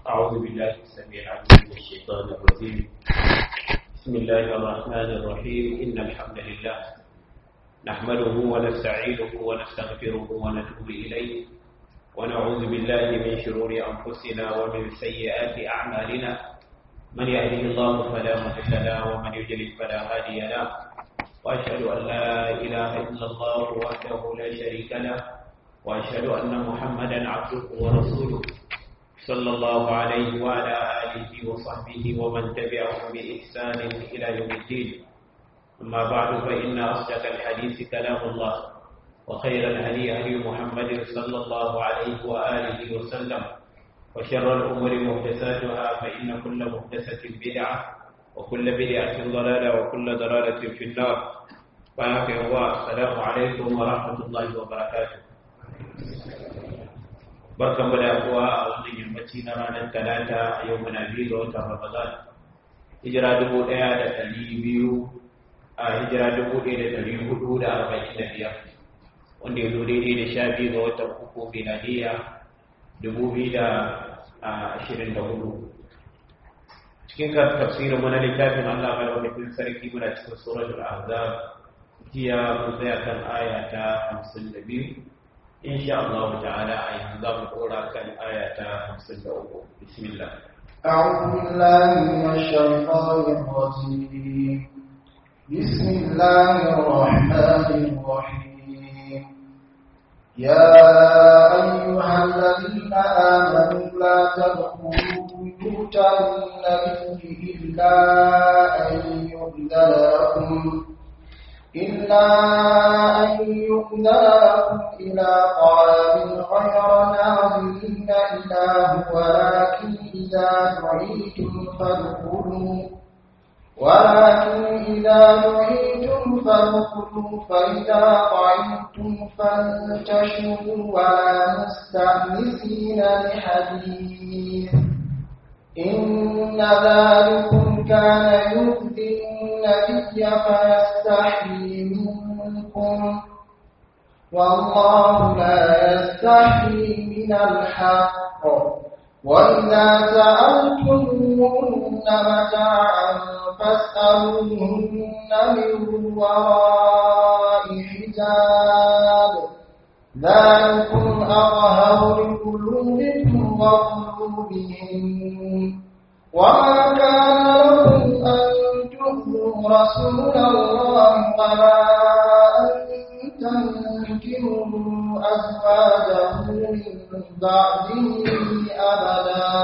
أعوذ بالله السميع العليم من الشيطان الرجيم بسم الله الرحمن الرحيم إن الحمد لله نحمده ونستعينه ونستغفره ونتوب إليه ونعوذ بالله من شرور أنفسنا ومن سيئات أعمالنا من يهده الله فلا مضل له ومن يضلل فلا هادي له وأشهد أن لا إله إلا الله وحده لا شريك له وأشهد أن محمدا عبده ورسوله صلى الله عليه وعلى آله وصحبه ومن تبعهم بإحسان إلى يوم الدين أما بعد فإن أصدق الحديث كلام الله وخير الهدي هدي محمد صلى الله عليه وآله وسلم وشر الأمور محدثاتها فإن كل محدثة بدعة وكل بدعة ضلالة وكل ضلالة في النار فأنا السلام عليكم ورحمة الله وبركاته barkan mu da kuwa a wannan yammaci na ranar talata a yau muna biyu ga watan ramadan hijira dubu ɗaya da ɗari biyu a hijira dubu ɗaya da ɗari hudu da arba'in da biyar wanda ya zo daidai da sha biyu ga watan uku miladiya dubu biyu da ashirin da hudu cikin tafsirin mu na littafin Allah madaukakin sarki muna cikin suratul ahzab jiya mun tsaya kan aya ta hamsin da biyu إن شاء الله تعالى أيضا قولا كان آية 53 بسم الله أعوذ بالله من الشيطان الرجيم بسم الله الرحمن الرحيم يا أيها الذين آمنوا لا تدخلوا بيوت النبي إلا أن يؤذن لكم إلا أن يؤذن لكم إلى طعام غير ناظرين إله ولكن إذا دعيتم فادخلوا ولكن إذا دعيتم فادخلوا فإذا طعمتم فانتشروا ولا مستأنسين لحديث إن ذلكم كان يؤذي النبي فيستحيي منكم والله لا يستحيي من الحق وإذا سألتموهن متاعا فاسألوهن من وراء حجاب ذلكم أطهر لقلوبكم وقلوبهم وما كان لكم أن تؤذوا رسول الله ولا أن تنكروا أزواجه من بعده أبدا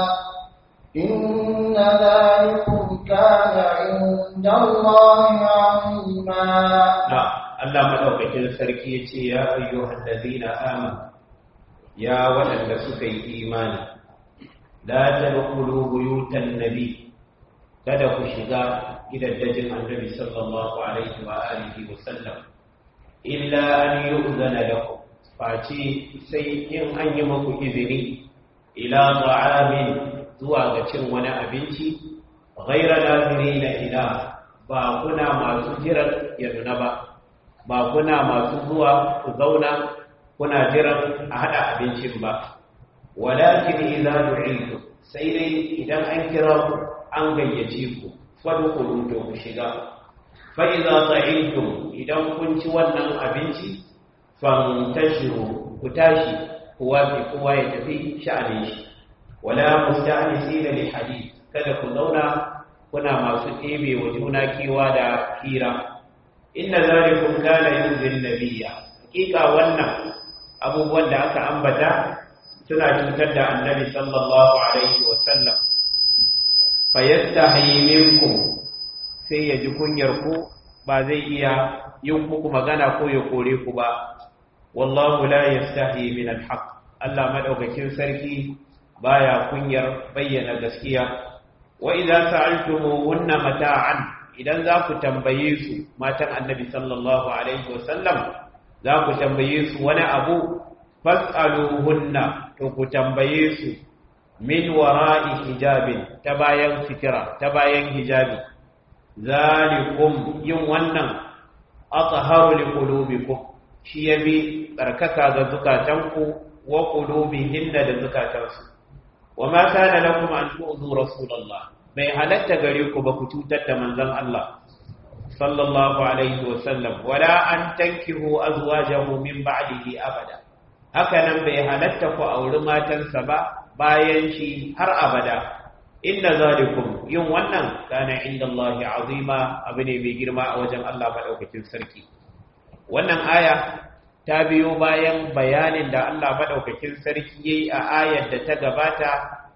إن ذلكم كان عند الله عظيما نعم الله مدوكين سركي يتي يا أيها الذين آمنوا يا ولد سكي إيمان لا تدخلوا بيوت النبي kada ku shiga gidajen annabi sallallahu alaihi wa alihi wa sallam illa an yu'zana lakum face sai in an yi muku izini ila ta'amin zuwa ga cin wani abinci ghaira nazirina ila ba kuna masu jiran yarda ba ba kuna masu zuwa ku zauna kuna jiran a hada abincin ba walakin idza du'itu sai dai idan an kira ku an gayyace ku fadkhulu to ku shiga fa idza ta'intum idan kun ci wannan abinci fantashiru ku tashi kowa bi kowa ya tafi sha'anin shi wala musta'nisina li hadith kada ku zauna kuna masu ɗebe wa juna kewa da hira inna zalikum kana yuzin nabiyya hakika wannan abubuwan da aka ambata suna cutar da annabi sallallahu alaihi wa sallam fayastahi minkum sai ya ji kunyar ku ba zai iya yin muku magana ko ya kore ku ba wallahu la yastahi min alhaq Allah madaukakin sarki baya kunyar bayyana gaskiya wa idza sa'altumuhunna mata'an idan za ku tambaye su matan annabi sallallahu alaihi wasallam za ku tambaye su wani abu fas'aluhunna to ku tambaye su min wara'i hijabin ta bayan fitira ta bayan hijabi zalikum yin wannan athaharu liqulubikum shi yabi tsarkaka ga zukatanku wa qulubihinna da zukatansu wa ma kana lakum an tu'zu rasulullah bai halatta gare ku ba ku cutar da manzon Allah sallallahu alaihi wa sallam wala an tankihu azwajahu min ba'dihi abada haka nan bai halatta ku auri matansa ba bayan shi har abada inna zalikum yin wannan kana inda Allah azima abu ne mai girma a wajen Allah madaukakin sarki wannan aya ta biyo bayan bayanin da Allah madaukakin sarki yayi a ayar da ta gabata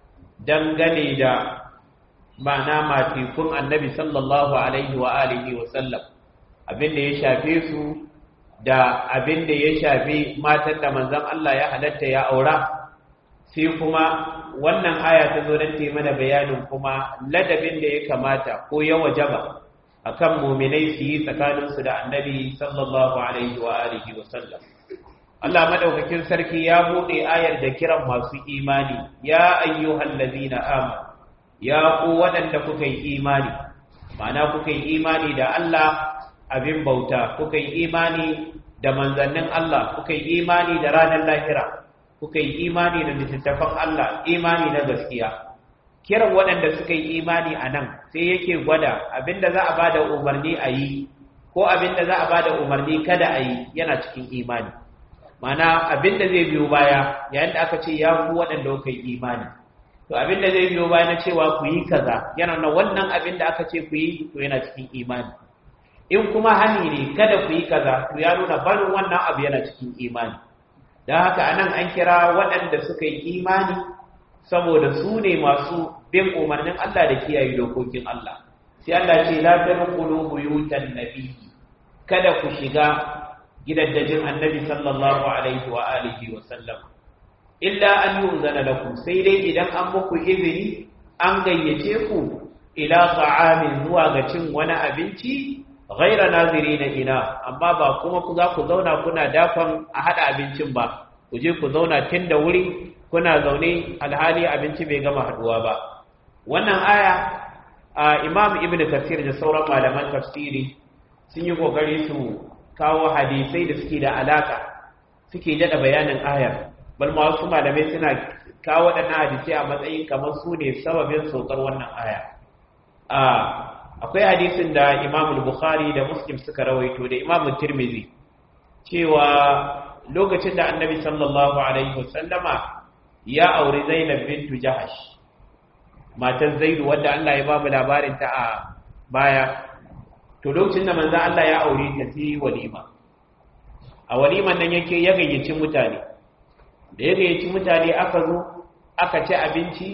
dangane da ma'ana matikun annabi sallallahu alaihi wa alihi wa sallam abin da ya shafe su da abin da ya shafi matan da manzon Allah ya halatta ya aura sai kuma wannan aya ta zo don ta mana bayanin kuma ladabin da ya kamata ko ya wajaba akan muminai su yi tsakaninsu da annabi sallallahu alaihi wa alihi wa sallam Allah madaukakin sarki ya bude ayar da kiran masu imani ya ayyuhal ladina amanu ya ku waɗanda kuka yi imani ma'ana kuka yi imani da Allah abin bauta kuka yi imani da manzannin Allah kuka yi imani da ranar lahira kuka yi imani da littattafan Allah imani na gaskiya kiran waɗanda suka yi imani a nan sai yake gwada abinda za a ba da umarni a yi ko abinda za a ba da umarni kada a yi yana cikin imani mana abinda zai biyo baya yayin da aka ce ya ku waɗanda kuka yi imani to abinda zai biyo baya na cewa ku yi kaza yana na wannan abinda aka ce ku yi to yana cikin imani in kuma hani ne kada ku yi kaza to ya nuna barin wannan abu yana cikin imani don haka anan an kira waɗanda suka yi imani saboda su ne masu bin umarnin Allah da kiyaye dokokin Allah sai Allah ce la tadkhulu buyutan nabi kada ku shiga gidaddajin annabi sallallahu alaihi wa alihi wa sallam illa an yunzana lakum sai dai idan an muku izini an gayyace ku ila ta'amin zuwa ga cin wani abinci ghaira nazirina ina amma ba kuma ku za ku zauna kuna dafan a hada abincin ba ku je ku zauna tun da wuri kuna zaune alhali abinci bai gama haduwa ba wannan aya imam ibn kasir da sauran malaman tafsiri sun yi kokari su kawo hadisai da suke da alaka suke jada bayanin ayar bal ma wasu malamai suna kawo waɗannan hadisai a matsayin kamar su ne sababin saukar wannan aya akwai hadisin da imam bukhari da muslim suka rawaito da imam tirmidhi cewa lokacin da annabi sallallahu alaihi wasallama ya auri zainab bintu jahash matan zaidu wadda Allah ya ba mu labarin ta a baya to lokacin da manzo Allah ya aure ta sai walima a waliman nan yake ya gayyaci mutane da ya gayyaci mutane aka zo aka ci abinci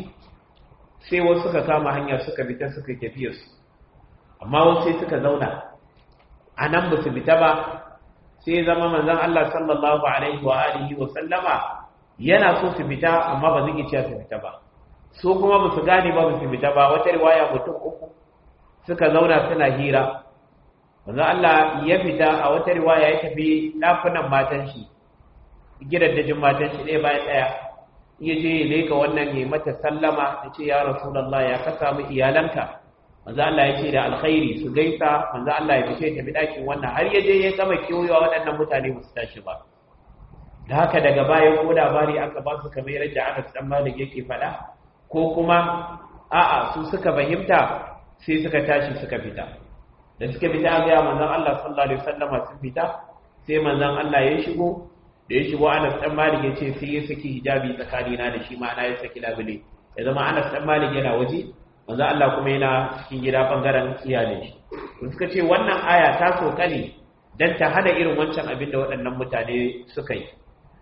sai wasu suka kama hanya suka fita suka tafiya su amma wasu sai suka zauna a nan ba su fita ba sai zama manzon Allah sallallahu alaihi wa alihi wa sallama yana so su fita amma ba zai iya su fita ba su kuma ba su gane ba su fita ba wata riwaya mutum uku suka zauna suna hira manzon Allah ya fita a wata riwaya ya tafi dafunan matan shi gidaddajin matan shi ɗaya bayan ɗaya ya je ya leka wannan ya mata sallama ya ce ya rasulullah ya ka samu iyalanka manzo Allah ya ce da alkhairi su gaisa manzo Allah ya fice tafi dakin wannan har ya je ya gama kiyoyewa waɗannan mutane ba su tashi ba da haka daga bayan ko labari aka ba su kamar yadda aka san malik yake faɗa ko kuma a'a su suka fahimta sai suka tashi suka fita da suka fita ga manzon Allah sallallahu alaihi wasallama sun fita sai manzon Allah ya shigo da ya shigo Anas dan Malik ya ce sai ya saki hijabi tsakanina da shi ma'ana ya saki labule ya zama Anas dan Malik yana waje manzo Allah kuma yana cikin gida bangaren iyalin shi suka ce wannan aya ta soka ne dan ta hada irin wancan abin da waɗannan mutane suka yi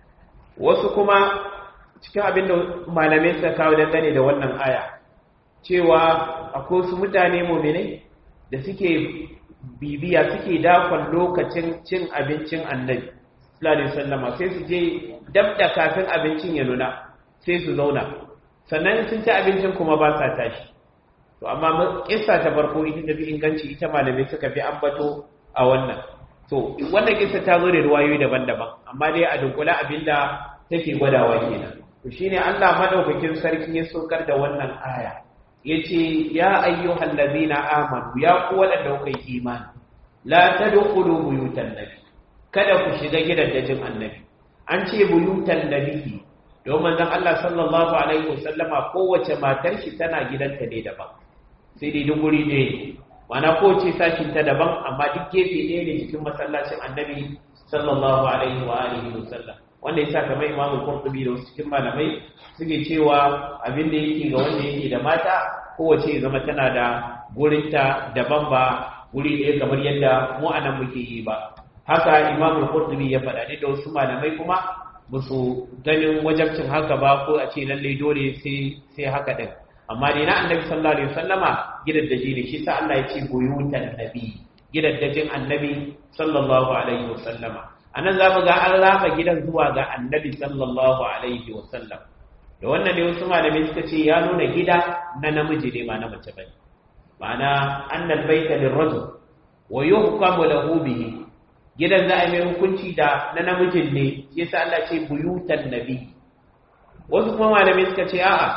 wasu kuma cikin abin da malamai suka kawo dangane da wannan aya cewa akwai wasu mutane mu'minai da suke bibiya suke dakon lokacin cin abincin annabi sallallahu alaihi wasallama sai su je dab da kafin abincin ya nuna sai su zauna sannan sun ci abincin kuma ba sa tashi to amma kissa ta farko ita ta fi inganci ita malamai suka fi ambato a wannan to wannan kissa ta zo da ruwayoyi daban-daban amma dai a dunkula abinda take gwadawa kenan to shine Allah madaukakin sarki ya sokar da wannan aya yace ya ayyuhal ladina amanu ya ku wadanda kuka yi imani la tadkhulu buyutan nabi kada ku shiga gidajen annabi an ce buyutan nabi don manzon Allah sallallahu alaihi wasallama kowace matar shi tana gidanta ne daban sai dai duk guri ne mana kowace sashin ta daban amma duk gefe ɗaya ne cikin masallacin annabi sallallahu alaihi wa alihi wasallam wanda yasa kamar Imam Qurtubi da wasu cikin malamai suke cewa abin da yake ga wanda yake da mata kowace zama tana da gurinta daban ba guri ɗaya kamar yadda mu anan muke yi ba haka Imam Qurtubi ya faɗa da wasu malamai kuma musu ganin wajabcin haka ba ko a ce lallai dole sai sai haka din amma dai na annabi sallallahu alaihi wasallama gidaddaji ne shi sa Allah ya ce buyutan nabi gidaddajin annabi sallallahu alaihi wasallama anan za mu ga an raba gidan zuwa ga annabi sallallahu alaihi wasallam da wannan ne wasu malamai suka ce ya nuna gida na namiji ne ba na mace bane ma'ana annal baita lirrajul wa yuhkamu lahu bihi gidan za a mai hukunci da na namijin ne shi yasa Allah ce buyutan nabi wasu kuma malamai suka ce a'a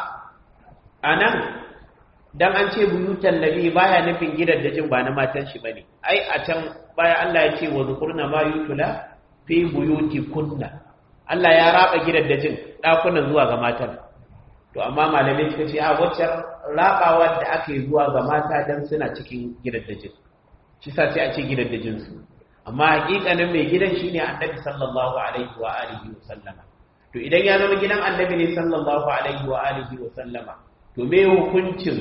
anan dan an ce buyutan nabi baya nufin gidan da jin ba na matan shi bane ai a can baya Allah ya ce wa zukurna ma yutula fi buyuti kunna Allah ya raba gidan da jin dakunan zuwa ga matan to amma malamai suka ce a waccan rabawa da aka yi zuwa ga mata dan suna cikin gidan da jin shi sa sai a ce gidan da jin su amma hakikanin mai gidan shine annabi sallallahu alaihi wa alihi wa sallama to idan ya zama gidan annabi ne sallallahu alaihi wa alihi wa sallama to me hukuncin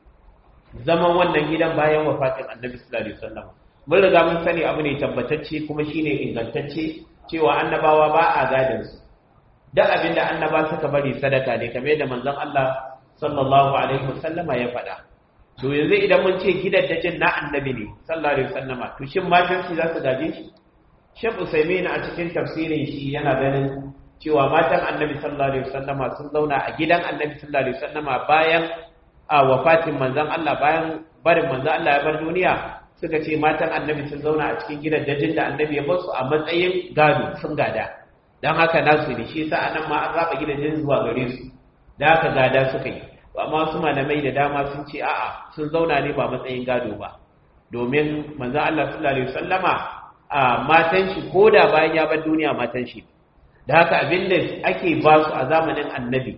zaman wannan gidan bayan wafatin annabi sallallahu alaihi wa sallama mun riga mun sani abu ne tabbatacce kuma shine ingantacce cewa annabawa ba a gadin su duk abinda annaba suka bari sadaka ne kamar yadda manzon Allah sallallahu alaihi wa sallama ya faɗa to yanzu idan mun ce gidaddajin na annabi ne sallallahu alaihi wasallama to shin matan shi za su gaje shi Sheikh Usaimin a cikin tafsirin shi yana ganin cewa matan annabi sallallahu alaihi wasallama sun zauna a gidan annabi sallallahu alaihi wasallama bayan a wafatin manzon Allah bayan barin manzon Allah ya bar duniya suka ce matan annabi sun zauna a cikin gidaddajin da annabi ya basu a matsayin gado sun gada dan haka nasu ne shi yasa anan ma an raba gidajen zuwa gare su da haka gada suka yi amma wasu malamai da dama sun ce a'a sun zauna ne ba matsayin gado ba domin manzon Allah sallallahu alaihi wasallama a matan shi koda bayan ya bar duniya matan shi da haka abinda ake ba su a zamanin annabi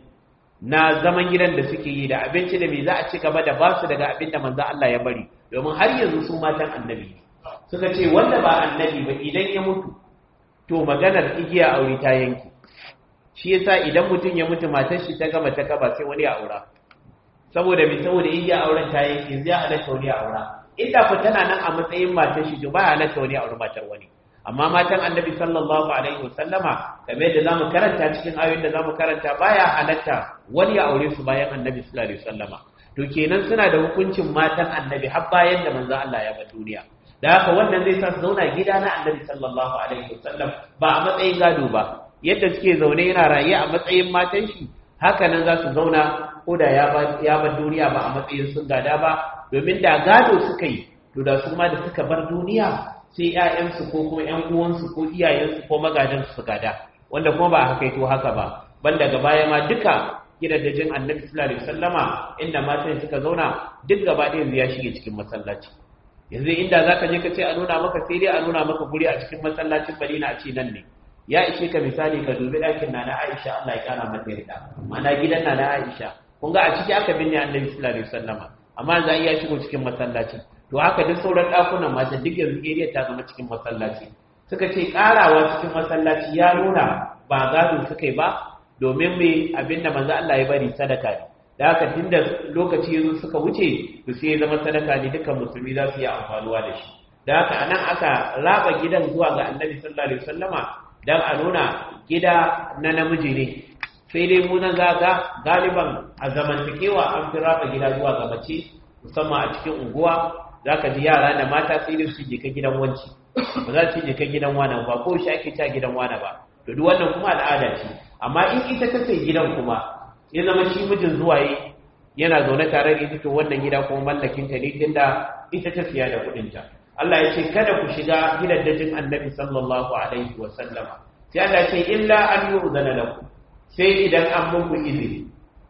na zaman gidan da suke yi da abinci da me za a ci gaba da ba su daga abinda manzon Allah ya bari domin har yanzu su matan annabi suka ce wanda ba annabi ba idan ya mutu to maganar igiya aure ta yanki shi yasa idan mutum ya mutu matar shi ta gama ta kaba sai wani ya aura saboda mai saboda iya auren ta yake zai halatta wani aura inda ku tana nan a matsayin matar shi ba halatta wani aure matar wani amma matan annabi sallallahu alaihi wasallama kamar yadda zamu karanta cikin ayoyin da zamu karanta baya halatta wani ya aure su bayan annabi sallallahu alaihi wasallama to kenan suna da hukuncin matan annabi har bayan da manzon Allah ya bar duniya da haka wannan zai sa su zauna gida na annabi sallallahu alaihi wasallam ba a matsayin gado ba yadda suke zaune yana raye a matsayin matan shi haka nan za su zauna ko da ya bar duniya ba a matsayin sun gada ba domin da gado suka yi to da su ma da suka bar duniya sai ‘ya'yansu ko kuma ‘yan uwansu ko iyayensu ko magadansu su gada wanda kuma ba a haka to haka ba ban daga baya ma duka gidajen annabi sallallahu alaihi wasallama inda matan suka zauna duk gaba ɗaya ya shige cikin masallaci yanzu inda zaka je ka ce a nuna maka sai dai a nuna maka guri a cikin masallacin Madina a ce nan ne ya ishe ka misali ka dubi ɗakin na na Aisha Allah ya kara mata yarda ma'ana gidan na na Aisha kun ga a ciki aka binne Annabi sallallahu alaihi wasallama amma za iya shigo cikin masallaci to haka duk sauran ɗakunan mata duk yanzu area ta zama cikin masallaci suka ce karawa cikin masallaci ya nuna ba gado suka yi ba domin me abinda manzo Allah ya bari sadaka ne da haka tunda lokaci yanzu suka wuce to sai ya zama sadaka ne dukkan musulmi za su yi amfanuwa da shi da haka anan aka raba gidan zuwa ga Annabi sallallahu alaihi wasallama dan a nuna gida na namiji ne sai dai mu nan zaga galiban a zamantakewa an fi raba gida zuwa ga mace musamman a cikin unguwa zaka ji yara da mata sai dai su je ka gidan wanci ba za su je ka gidan wani ba ko shi ake ta gidan wani ba to duk wannan kuma al'ada ce amma in ita ta sai gidan kuma ya zama shi mijin zuwa yi yana zaune tare da ita to wannan gida kuma mallakin ta ne tunda ita ta siya da kuɗin ta Allah ya ce kada ku shiga gidajen Annabi sallallahu alaihi wa sallama sai Allah ya ce illa an yu'zana lakum sai idan an muku izini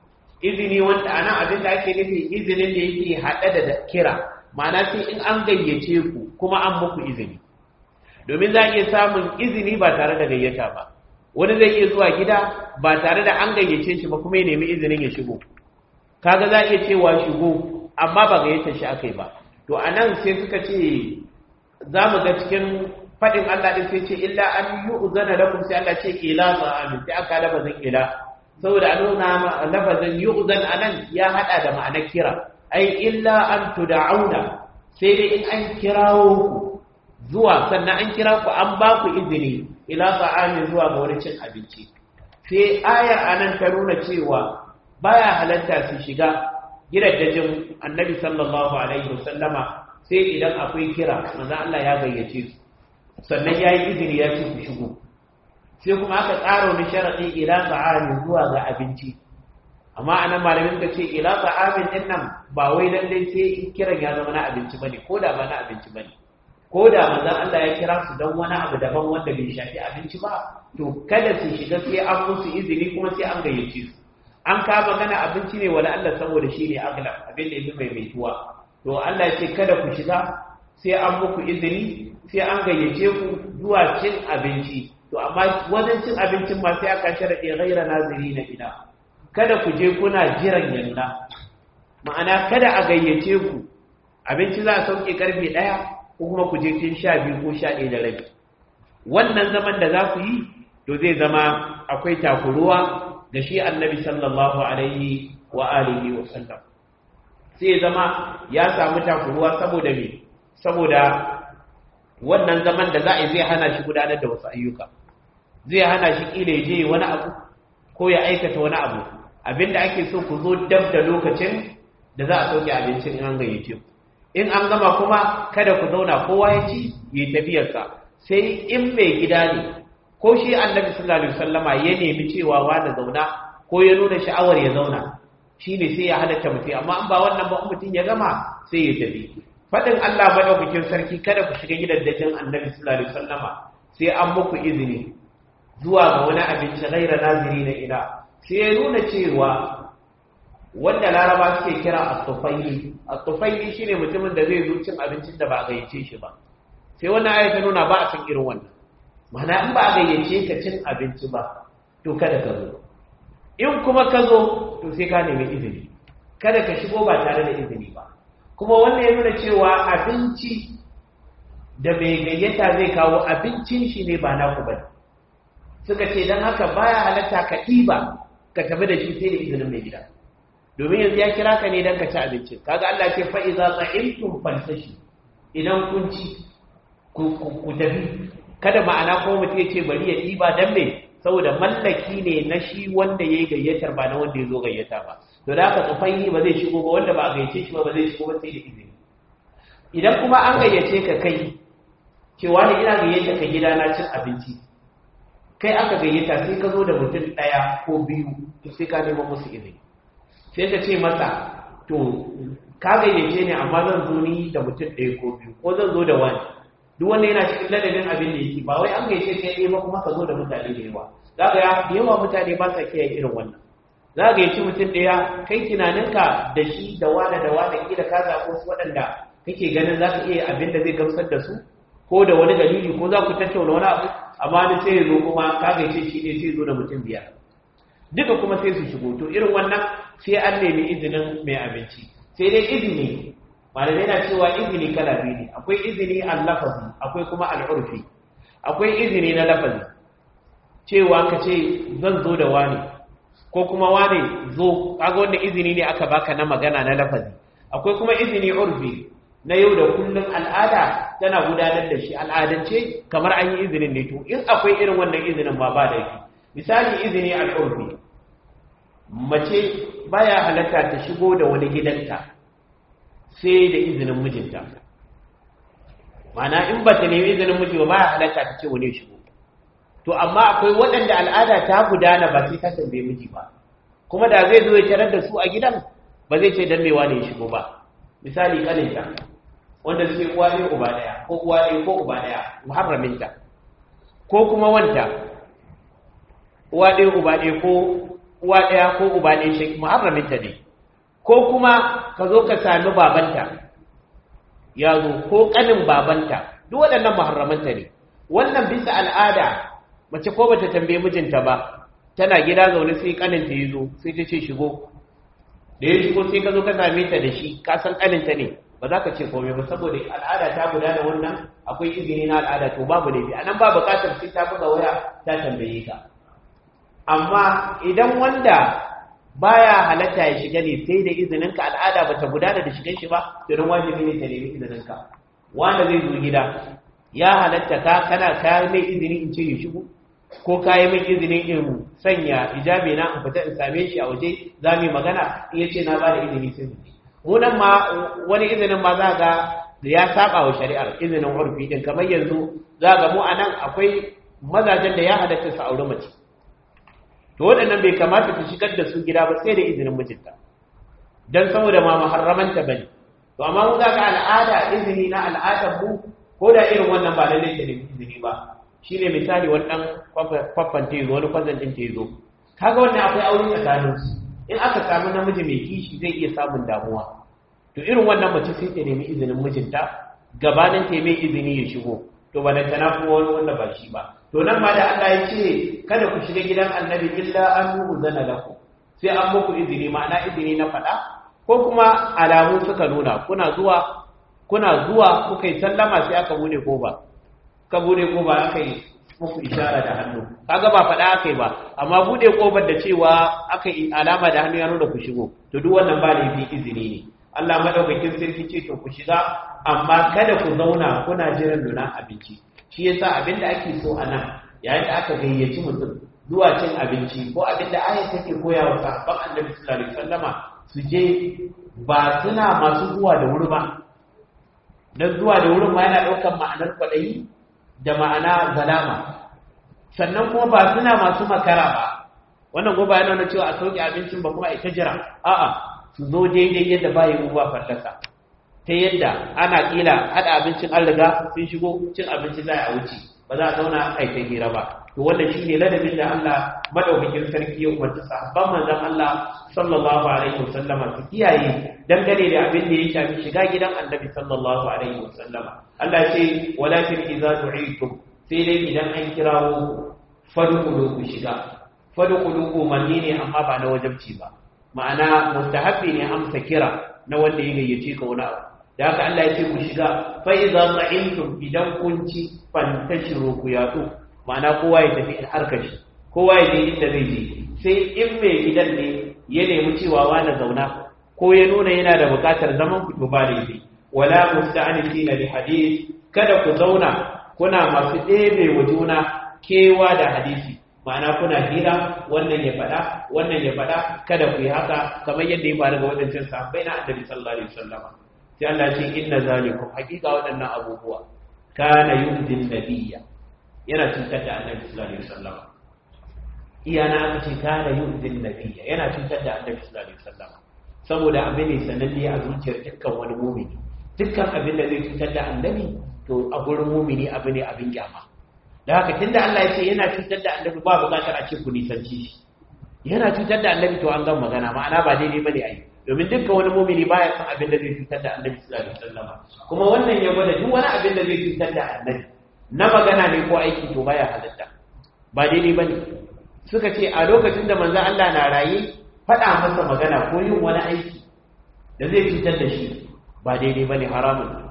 izini wanda anan abin da ake nufi izinin da yake hada da kira ma'ana sai in an gayyace ku kuma an muku izini domin za a iya samun izini ba tare da gayyata ba wani zai iya zuwa gida ba tare da an gayyace shi ba kuma ya nemi izinin ya shigo kaga za iya cewa shigo amma ba gayyatar shi akai ba to anan sai suka ce za mu ga cikin faɗin Allah ɗin sai ce illa an yi uzana lakum sai Allah ce ila amin sai aka lafazin ila saboda a nuna lafazin yi uzan anan ya haɗa da ma'anar kira ai illa an tuda'auna sai dai in an kirawo ku zuwa sannan an kira ku an ba ku izini ila amin zuwa ga wani cin abinci sai ayar anan ta nuna cewa baya halatta su shiga gidajen annabi sallallahu alaihi wasallama sai idan akwai kira manzo Allah ya gayyace su sannan ya yi izini ya ce ku shigo sai kuma aka tsara wani sharaɗi ila ta'amin zuwa ga abinci amma anan malamin ka ce ila ta'amin din nan ba wai dan dai sai kiran ya zama na abinci bane ko da ba na abinci bane ko da manzon Allah ya kira su dan wani abu daban wanda bai shafi abinci ba to kada su shiga sai an musu izini kuma sai an gayyace su an ka magana abinci ne wala Allah saboda shi ne aglab abin da yake mai maituwa to Allah ya ce kada ku shiga sai an muku izini sai an gayyace ku zuwa cin abinci to amma wajen cin abincin ma sai aka sharaɗe ghaira naziri na ina kada ku je kuna jiran yanna ma'ana kada a gayyace ku abinci za a sauke karfe ɗaya ko kuma ku je cin sha biyu ko sha ɗaya da rabi wannan zaman da za ku yi to zai zama akwai takuruwa da shi annabi sallallahu alaihi wa alihi wa sallam sai zama ya samu takuruwa saboda me saboda wannan zaman da za a yi zai hana shi gudanar da wasu ayyuka zai hana shi kila ya je wani abu ko ya aikata wani abu abinda ake so ku zo dab da lokacin da za a sauke abincin in an gayyace ku in an gama kuma kada ku zauna kowa ya ci yi tafiyarsa sai in mai gida ne ko shi annabi sallallahu alaihi wasallama ya nemi cewa wani zauna ko ya nuna sha'awar ya zauna shine sai ya halatta mutum amma an ba wannan ba mutum ya gama sai ya tafi faɗin Allah maɗaukakin sarki kada ku shiga gidajen annabi sallallahu alaihi wasallama sai an muku izini zuwa ga wani abinci ghaira naziri na ila sai ya nuna cewa wanda laraba suke kira at-tufayli at-tufayli shine mutumin da zai zo cin abincin da ba a gayyace shi ba sai wannan ayata nuna ba a san irin wannan ma'ana in ba a gayyace ka cin abinci ba to kada ka zo in kuma ka zo to sai ka nemi izini kada ka shigo ba tare da izini ba kuma wannan ya nuna cewa abinci da mai gayyata zai kawo abincin shi ne ba naku bane suka ce don haka baya halatta ka ɗiba ka tafi da shi sai da izinin mai gida domin yanzu ya kira ka ne don ka ci abincin kaga Allah ce fa iza tsa'imtum falsashi idan kun ci ku tafi kada ma'ana ko mutum ya ce bari ya ɗiba dan me saboda mallaki ne na shi wanda ya yi gayyatar ba na wanda ya zo gayyata ba to da haka tsufai ba zai shigo ba wanda ba a gayyace shi ba ba zai shigo ba sai da izini idan kuma an gayyace ka kai cewa ne ina gayyata ka gida na cin abinci kai aka gayyata sai ka zo da mutum ɗaya ko biyu to sai ka nemo musu izini sai ka ce masa to ka gayyace ne amma zan zo ni da mutum ɗaya ko biyu ko zan zo da wani duk wanda yana cikin ladabin abin da yake ba wai an gayyace ka ɗaya ba kuma ka zo da mutane da yawa za ka da yawa mutane ba sa kiyaye irin wannan za ka gayyaci mutum ɗaya kai tunaninka da shi da wane da wane kila ka zaɓo su waɗanda kake ganin za ka iya abin da zai gamsar da su ko da wani dalili ko za ku tattauna wani abu amma ni sai ya zo kuma ka gaice shi ne sai zo da mutum biyar duka kuma sai su shigo to irin wannan sai an nemi izinin mai abinci sai dai izini malamai na cewa izini kala biyu ne akwai izini al-lafazi akwai kuma al-urfi akwai izini na lafazi cewa ka ce zan zo da wani ko kuma wani zo kaga wanda izini ne aka baka na magana na lafazi akwai kuma izini urfi na yau da kullum al'ada tana gudanar da shi al'adance kamar an yi izinin ne to in akwai irin wannan izinin ma ba da shi misali izini al'urfi mace baya halatta ta shigo da wani gidanta sai da izinin mijinta mana in ba ta nemi izinin miji ba baya halatta ta ce wani shigo to amma akwai waɗanda al'ada ta gudana ba sai ta tambaye miji ba kuma da zai zo ya tarar da su a gidan ba zai ce dan mewa ne ya shigo ba misali kaninta wanda suke uwa ɗaya uba ɗaya ko uwa ɗaya ko uba ɗaya muharraminta ko kuma wanta uwa ɗaya uba ɗaya ko uwa ɗaya ko uba ɗaya shi muharraminta ne ko kuma ka zo ka sami babanta ya zo ko ƙanin babanta duk waɗannan muharramanta ne wannan bisa al'ada mace ko bata tambaye mijinta ba tana gida zaune sai kaninta ya zo sai ta ce shigo da ya shigo sai ka zo ka same ta da shi ka san kaninta ne ba za ka ce komai ba saboda al'ada ta gudana wannan akwai izini na al'ada to babu laifi anan ba bukatar sai ta buga waya ta tambaye ka amma idan wanda baya halatta ya shiga ne sai da izinin ka al'ada bata gudana da shigan shi ba to dan wajibi ne ta nemi izinin ka wanda zai zo gida ya halatta ka kana ka mai izini in ce ya shigo ko ka yi min izinin in sanya hijabi na in fita in same shi a waje za mu yi magana in ya ce na ba da izini sai mu mu nan ma wani izinin ma za ga ya saba wa shari'ar izinin urfi din kamar yanzu za ga mu a nan akwai mazajen da ya halatta su aure mace to waɗannan bai kamata ta shigar da su gida ba sai da izinin mijinta dan saboda ma muharramanta bane to amma mu za ga al'ada izini na al'adar mu ko da irin wannan ba lallai ta nemi izini ba shi ne misali wani ɗan kwaffan tezo wani kwazan ɗin tezo kaga wannan akwai aure tsakanin su in aka samu namiji mai kishi zai iya samun damuwa to irin wannan mace sai ta nemi izinin mijinta gabanin ta mai izini ya shigo to ba da tana kuma wani wanda ba shi ba to nan ma da Allah ya ce kada ku shiga gidan annabi illa an zana lakum sai an muku izini ma'ana izini na faɗa ko kuma alamu suka nuna kuna zuwa kuna zuwa kuka yi sallama sai aka bude ko ba ka bude koba aka yi muku ishara da hannu kaga ba faɗa aka yi ba amma bude kobar da cewa aka yi alama da hannu ya nuna ku shigo to duk wannan ba da yi izini ne Allah madaukakin sarki ce to ku shiga amma kada ku zauna kuna jiran nuna abinci shi yasa abin da ake so a nan yayin da aka gayyaci mutum zuwa cin abinci ko abin da ayat take koya wa sahabban annabi sallallahu alaihi wasallama su je ba suna masu zuwa da wuri ba dan zuwa da wurin ma yana ɗaukar ma'anar kwaɗayi da ma'ana zalama sannan kuma ba suna masu makara ba wannan goba yana nuna cewa a sauke abincin ba kuma a ita jira a'a su zo daidai yadda ba yi ba fallasa ta yadda ana kila hada abincin an riga sun shigo cin abinci za a wuce ba za a zauna a ita hira ba to wannan shine ladabin da Allah madaukakin sarki ya umarci sahabban manzon Allah sallallahu alaihi wasallama su kiyaye dangane da abin da ya shafi shiga gidan annabi sallallahu alaihi wasallama Allah ce walakin idza du'itum sai dai idan an kirawo fadkhulu ku shiga fadkhulu umarni ne amma ba na wajibci ba ma'ana mustahabbi ne amsa kira na wanda ya gayyace ka wani abu da haka Allah ya ce ku shiga fa idza ta'imtum idan kun ci fantashiru ku yatsu ma'ana kowa ya tafi harkar shi kowa ya je inda zai je sai in mai gidan ne ya nemi cewa wani zauna ko ya nuna yana da bukatar zaman ku to ba laifi wala musta'anisina li hadith kada ku zauna kuna masu ɗebe wa juna kewa da hadisi ma'ana kuna hira wannan ya faɗa wannan ya faɗa kada ku yi haka kamar yadda ya faru ga wadancan sahabbai na annabi sallallahu alaihi wasallam sai Allah ya ce inna zalikum haqiqa waɗannan abubuwa kana yudin nabiyya yana cutar da annabi sallallahu alaihi wasallam iyana aka ce kana yudin nabiyya yana cutar da annabi sallallahu alaihi wasallam saboda abin ne sananne a zuciyar dukkan wani mumini dukkan abin da zai cutar da annabi to a gurin mumini abu ne abin kyama da haka tunda Allah ya ce yana cutar da annabi ba bukatar a ce ku nisanci shi yana cutar da annabi to an gan magana ma'ana ba daidai bane ai domin dukkan wani mumini baya son abin da zai cutar da annabi sallallahu alaihi wasallam kuma wannan ya gwada duk wani abin da zai cutar da annabi na magana ne ko aiki to baya halatta ba daidai bane suka ce a lokacin da manzo Allah na raye faɗa masa magana ko yin wani aiki da zai cutar da shi ba daidai bane haramun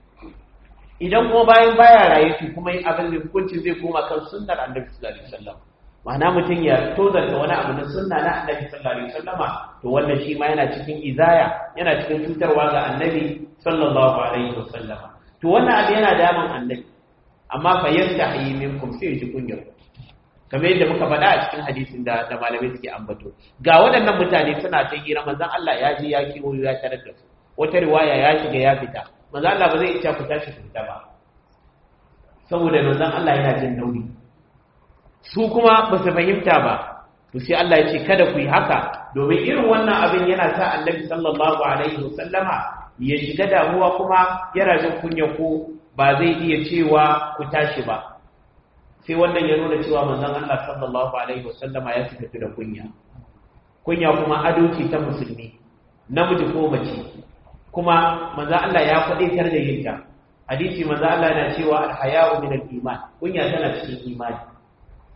idan kuma bayan baya raye to kuma yin abin da hukunci zai koma kan sunnar annabi sallallahu alaihi wasallam ma'ana mutum ya tozarta wani abu na sunna na annabi sallallahu alaihi wasallama to wannan shi ma yana cikin izaya yana cikin cutarwa ga annabi sallallahu alaihi wasallama to wannan abu yana damun annabi amma fa yastahi minkum sai ji kunyar kamar yadda muka faɗa a cikin hadisin da da malamai suke ambato ga waɗannan mutane suna ta hira manzon Allah ya je ya kiwo ya tarar da su wata riwaya ya shiga ya fita manzon Allah ba zai iya ku tashi ku fita ba saboda manzon Allah yana jin nauyi su kuma ba su fahimta ba to sai Allah ya ce kada ku yi haka domin irin wannan abin yana sa Annabi sallallahu alaihi wasallama ya shiga damuwa kuma yana jin kunya ko ba zai iya cewa ku tashi ba sai wannan ya nuna cewa manzon Allah sallallahu alaihi wasallama ya fita da kunya kunya kuma ado ce ta musulmi namiji ko mace kuma manzon Allah ya kwadaitar da yin ta hadisi manzon Allah yana cewa al-haya'u min al-iman kunya tana cikin imani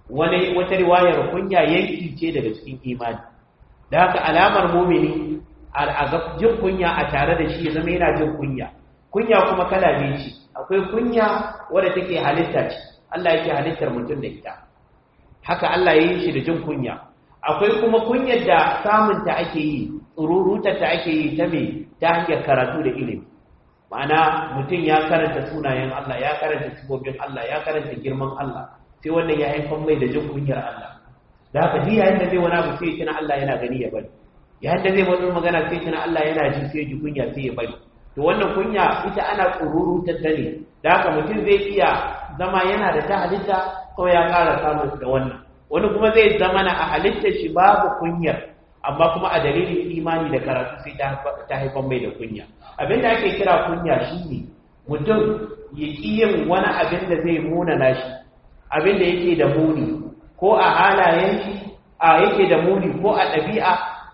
wani wata riwayar kunya yanki ce daga cikin imani da haka alamar mumini a jin kunya a tare da shi ya zama yana jin kunya kunya kuma kala biyu ce akwai kunya wadda take halitta ce Allah yake halittar mutum da ita haka Allah ya yi shi da jin kunya akwai kuma kunyar da samunta ake yi tsururutar ta ake yi ta me ta hanyar karatu da ilimi ma'ana mutum ya karanta sunayen Allah ya karanta sifofin Allah ya karanta girman Allah sai wannan ya haifar mai da jin kunyar Allah da haka duk yayin da zai wani abu sai tuna Allah yana gani ya bari yayin da zai wani magana sai tuna Allah yana ji sai ji kunya sai ya bari to wannan kunya ita ana tsururutar ta ne da haka mutum zai iya zama yana da ta halitta ko ya ƙara samun da wannan wani kuma zai zama na a halittar shi babu kunyar amma kuma a dalilin imani da karatu sai ta haifar mai da kunya abin da ake kira kunya shine mutum ya ƙi yin wani abin da zai munana shi abin da yake da muni ko a halayen shi a yake da muni ko a ɗabi'a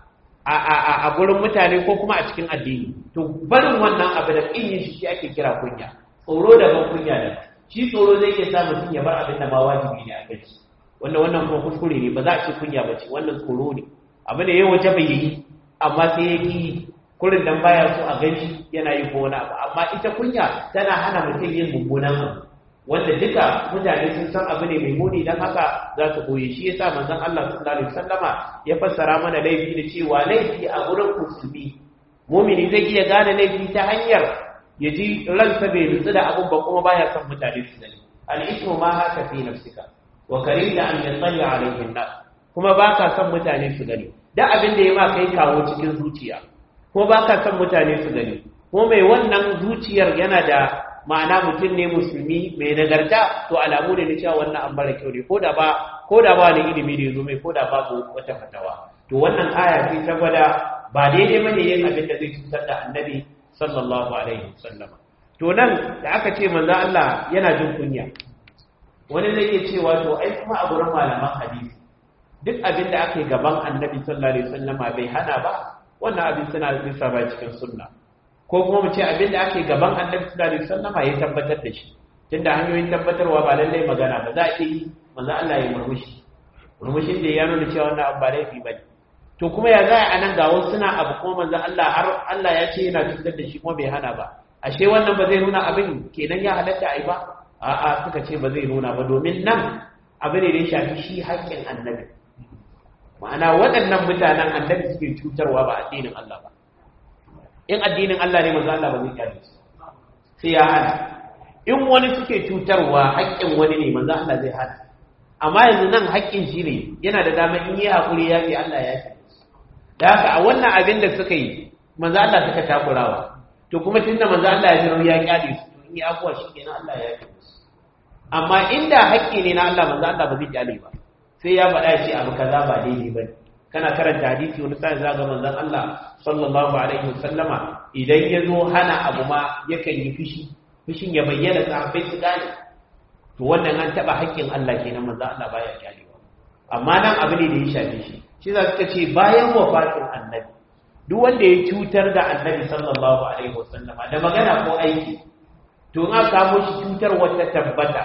a gurin mutane ko kuma a cikin addini to barin wannan abu da ƙin yin shi ake kira kunya tsoro daban kunya da shi tsoro zai iya sa mutum ya bar abin da ma wajibi ne a kai wannan wannan kuma kuskure ne ba za a ce kunya ba ce wannan tsoro ne abu da ya waje bai yi amma sai ya ki kurin dan baya so a gani yana yi ko wani abu amma ita kunya tana hana mutum yin mummunan abu wanda duka mutane sun san abu ne mai muni dan haka za su koyi shi yasa manzon Allah sallallahu alaihi wasallama ya fassara mana laifi da cewa laifi a gurin musulmi mumini zai iya gane laifi ta hanyar ya ji ransa bai nutsu da abun ba kuma baya son mutane su gani al-ismu ma haka fi nafsika wa karida an yatsali alaihi an kuma baka son mutane su gani da abin da ya ma kai kawo cikin zuciya kuma baka son mutane su gani kuma mai wannan zuciyar yana da ma'ana mutum ne musulmi mai nagarta to alamu ne na cewa wannan an bara kyau ne ko da ba ko da ba ne ilimi ne zo mai ko da babu wata fatawa to wannan aya ce ta gwada ba daidai bane yin abin da zai cutar da annabi sallallahu alaihi wasallam to nan da aka ce manzo Allah yana jin kunya wani zai iya cewa to ai kuma a gurin malaman hadisi duk abin da aka yi gaban annabi sallallahu alaihi wasallam bai hana ba wannan abin suna bisa ba cikin sunna ko kuma mu ce abin da aka yi gaban annabi sallallahu alaihi wasallam ya tabbatar da shi tunda hanyoyin tabbatarwa ba lallai magana ba za a yi manzo Allah ya murmushi murmushin da ya nuna cewa wannan abu ba laifi bane to kuma ya za a nan ga wasu suna abu kuma manzo Allah har Allah ya ce yana cutar da shi kuma bai hana ba ashe wannan ba zai nuna abin kenan ya halatta ai ba a'a suka ce ba zai nuna ba domin nan abin da ya shafi shi haƙƙin annabi ma'ana waɗannan mutanen annabi suke cutarwa ba addinin Allah ba in addinin Allah ne manzo Allah ba zai kyale su sai ya hana in wani suke cutarwa haƙƙin wani ne manzo Allah zai hana amma yanzu nan haƙƙin shi ne yana da dama in yi haƙuri ya ce Allah ya ce da haka a wannan abin da suka yi manzo Allah suka takurawa to kuma tunda manzo Allah ya jira ya kyale su to in yi abuwa shi kenan Allah ya ce musu amma inda haƙƙi ne na Allah manzo Allah ba zai kyale ba sai ya faɗa ce abu kaza ba daidai bane kana karanta hadisi wani sai zaga manzon Allah sallallahu alaihi wasallama idan ya zo hana abu ma yakan yi fishi fishin ya bayyana sahabbai su gane to wannan an taba haƙƙin Allah kenan manzon Allah baya kyalewa amma nan abu ne da ya shafe shi shi za suka ce bayan wafatin annabi duk wanda ya cutar da annabi sallallahu alaihi wasallama da magana ko aiki to in aka samu shi cutar wata tabbata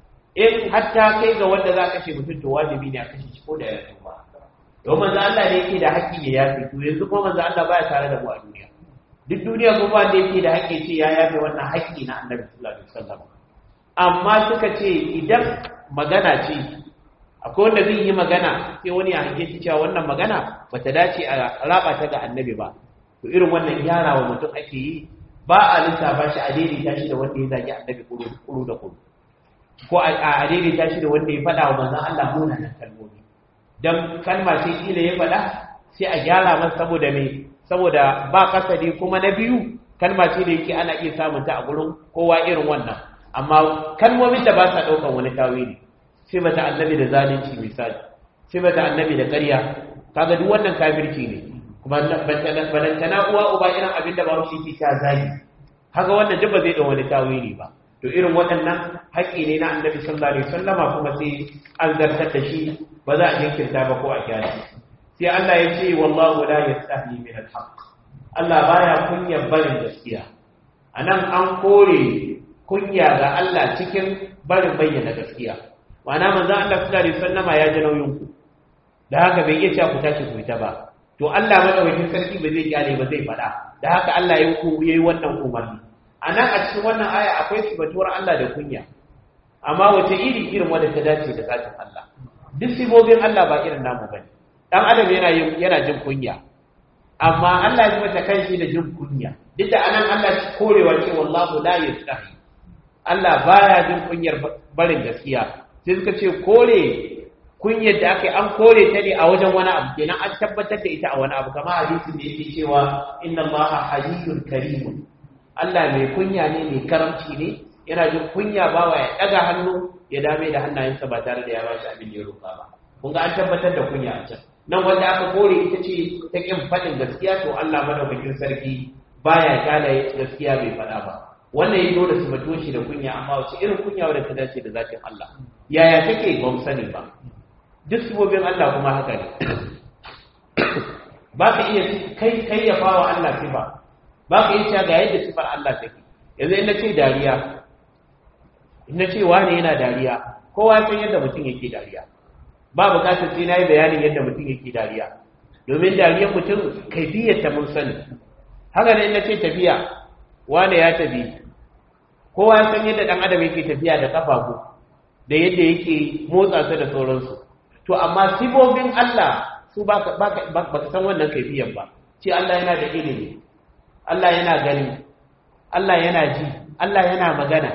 in hatta kai ga wanda za ka ce mutum to wajibi ne a kashe shi ko da ya tuba don manzo Allah ne yake da haƙƙi ya yafe to yanzu kuma manzo Allah baya tare da mu a duniya duk duniya kuma wanda yake da haƙƙi ce ya yafe wannan haƙƙi na Annabi sallallahu alaihi wasallam amma suka ce idan magana ce akwai wanda zai yi magana sai wani ya hange shi cewa wannan magana bata dace a raba ta ga Annabi ba to irin wannan gyara wa mutum ake yi ba a lissafa shi a daidaita shi da wanda ya zagi Annabi kuru da kuru ko a daidaita shi da wanda ya faɗa wa manzon Allah munanan kalmomi dan kalma sai kila ya faɗa sai a gyara masa saboda me saboda ba kasadi kuma na biyu kalma ce da yake ana iya samun ta a gurin kowa irin wannan amma kalmomin da ba sa ɗaukan wani tawili sai mata annabi da zalunci misali sai mata annabi da ƙarya kaga duk wannan kafirci ne kuma balantana uwa uba irin abin da ba shi ke ta zagi haka wannan duk ba zai ɗau wani tawili ba to irin waɗannan haƙƙi ne na annabi sallallahu alaihi wasallama kuma sai an zartar da shi ba za a jinkirta ba ko a gyara sai Allah ya ce wallahu la yastahi min al-haq Allah baya kunya barin gaskiya anan an kore kunya ga Allah cikin barin bayyana gaskiya ma'ana manzon Allah sallallahu alaihi wasallama ya ji nauyin ku da haka bai iya cewa ku tashi ku fita ba to Allah madaukakin sarki ba zai kyale ba zai faɗa da haka Allah ya yi wannan umarni a nan a cikin wannan aya akwai sifatuwar Allah da kunya amma wace iri irin wanda ta dace da zatin Allah duk sifofin Allah ba irin namu bane dan adam yana yana jin kunya amma Allah ya mata kanshi da jin kunya duk da anan Allah shi korewa ce wallahu la yastahi Allah baya jin kunyar barin gaskiya sai suka ce kore kunyar da aka yi an kore ta ne a wajen wani abu kenan an tabbatar da ita a wani abu kamar hadisin da yake cewa inna allaha hayyun karimun Allah mai kunya ne mai karamci ne yana jin kunya bawa ya daga hannu ya dame da hannayensa ba tare da ya bashi abin da ya roƙa ba kun ga an tabbatar da kunya a can nan wanda aka kore ita ce ta kin faɗin gaskiya to Allah madaukakin sarki baya kala gaskiya bai faɗa ba wannan yi dole su mato shi da kunya amma wace irin kunya wadda ta dace da zatin Allah yaya take ba mu sani ba duk sibobin Allah kuma haka ne ba ka iya kai kai ya fawa Allah sifa ba ka iya cewa ga yadda sifar Allah take yanzu in ce dariya in ce wani yana dariya kowa san yadda mutum yake dariya ba bukatar sai na yi bayanin yadda mutum yake dariya domin dariyar mutum kaifiyar ta mun sani haka ne in ce tafiya wane ya tafi kowa ya san yadda dan adam yake tafiya da kafafu da yadda yake motsa su da sauransu to amma sibobin Allah su ba ka san wannan kaifiyar ba ce Allah yana da ilimi Allah yana gani Allah yana ji Allah yana magana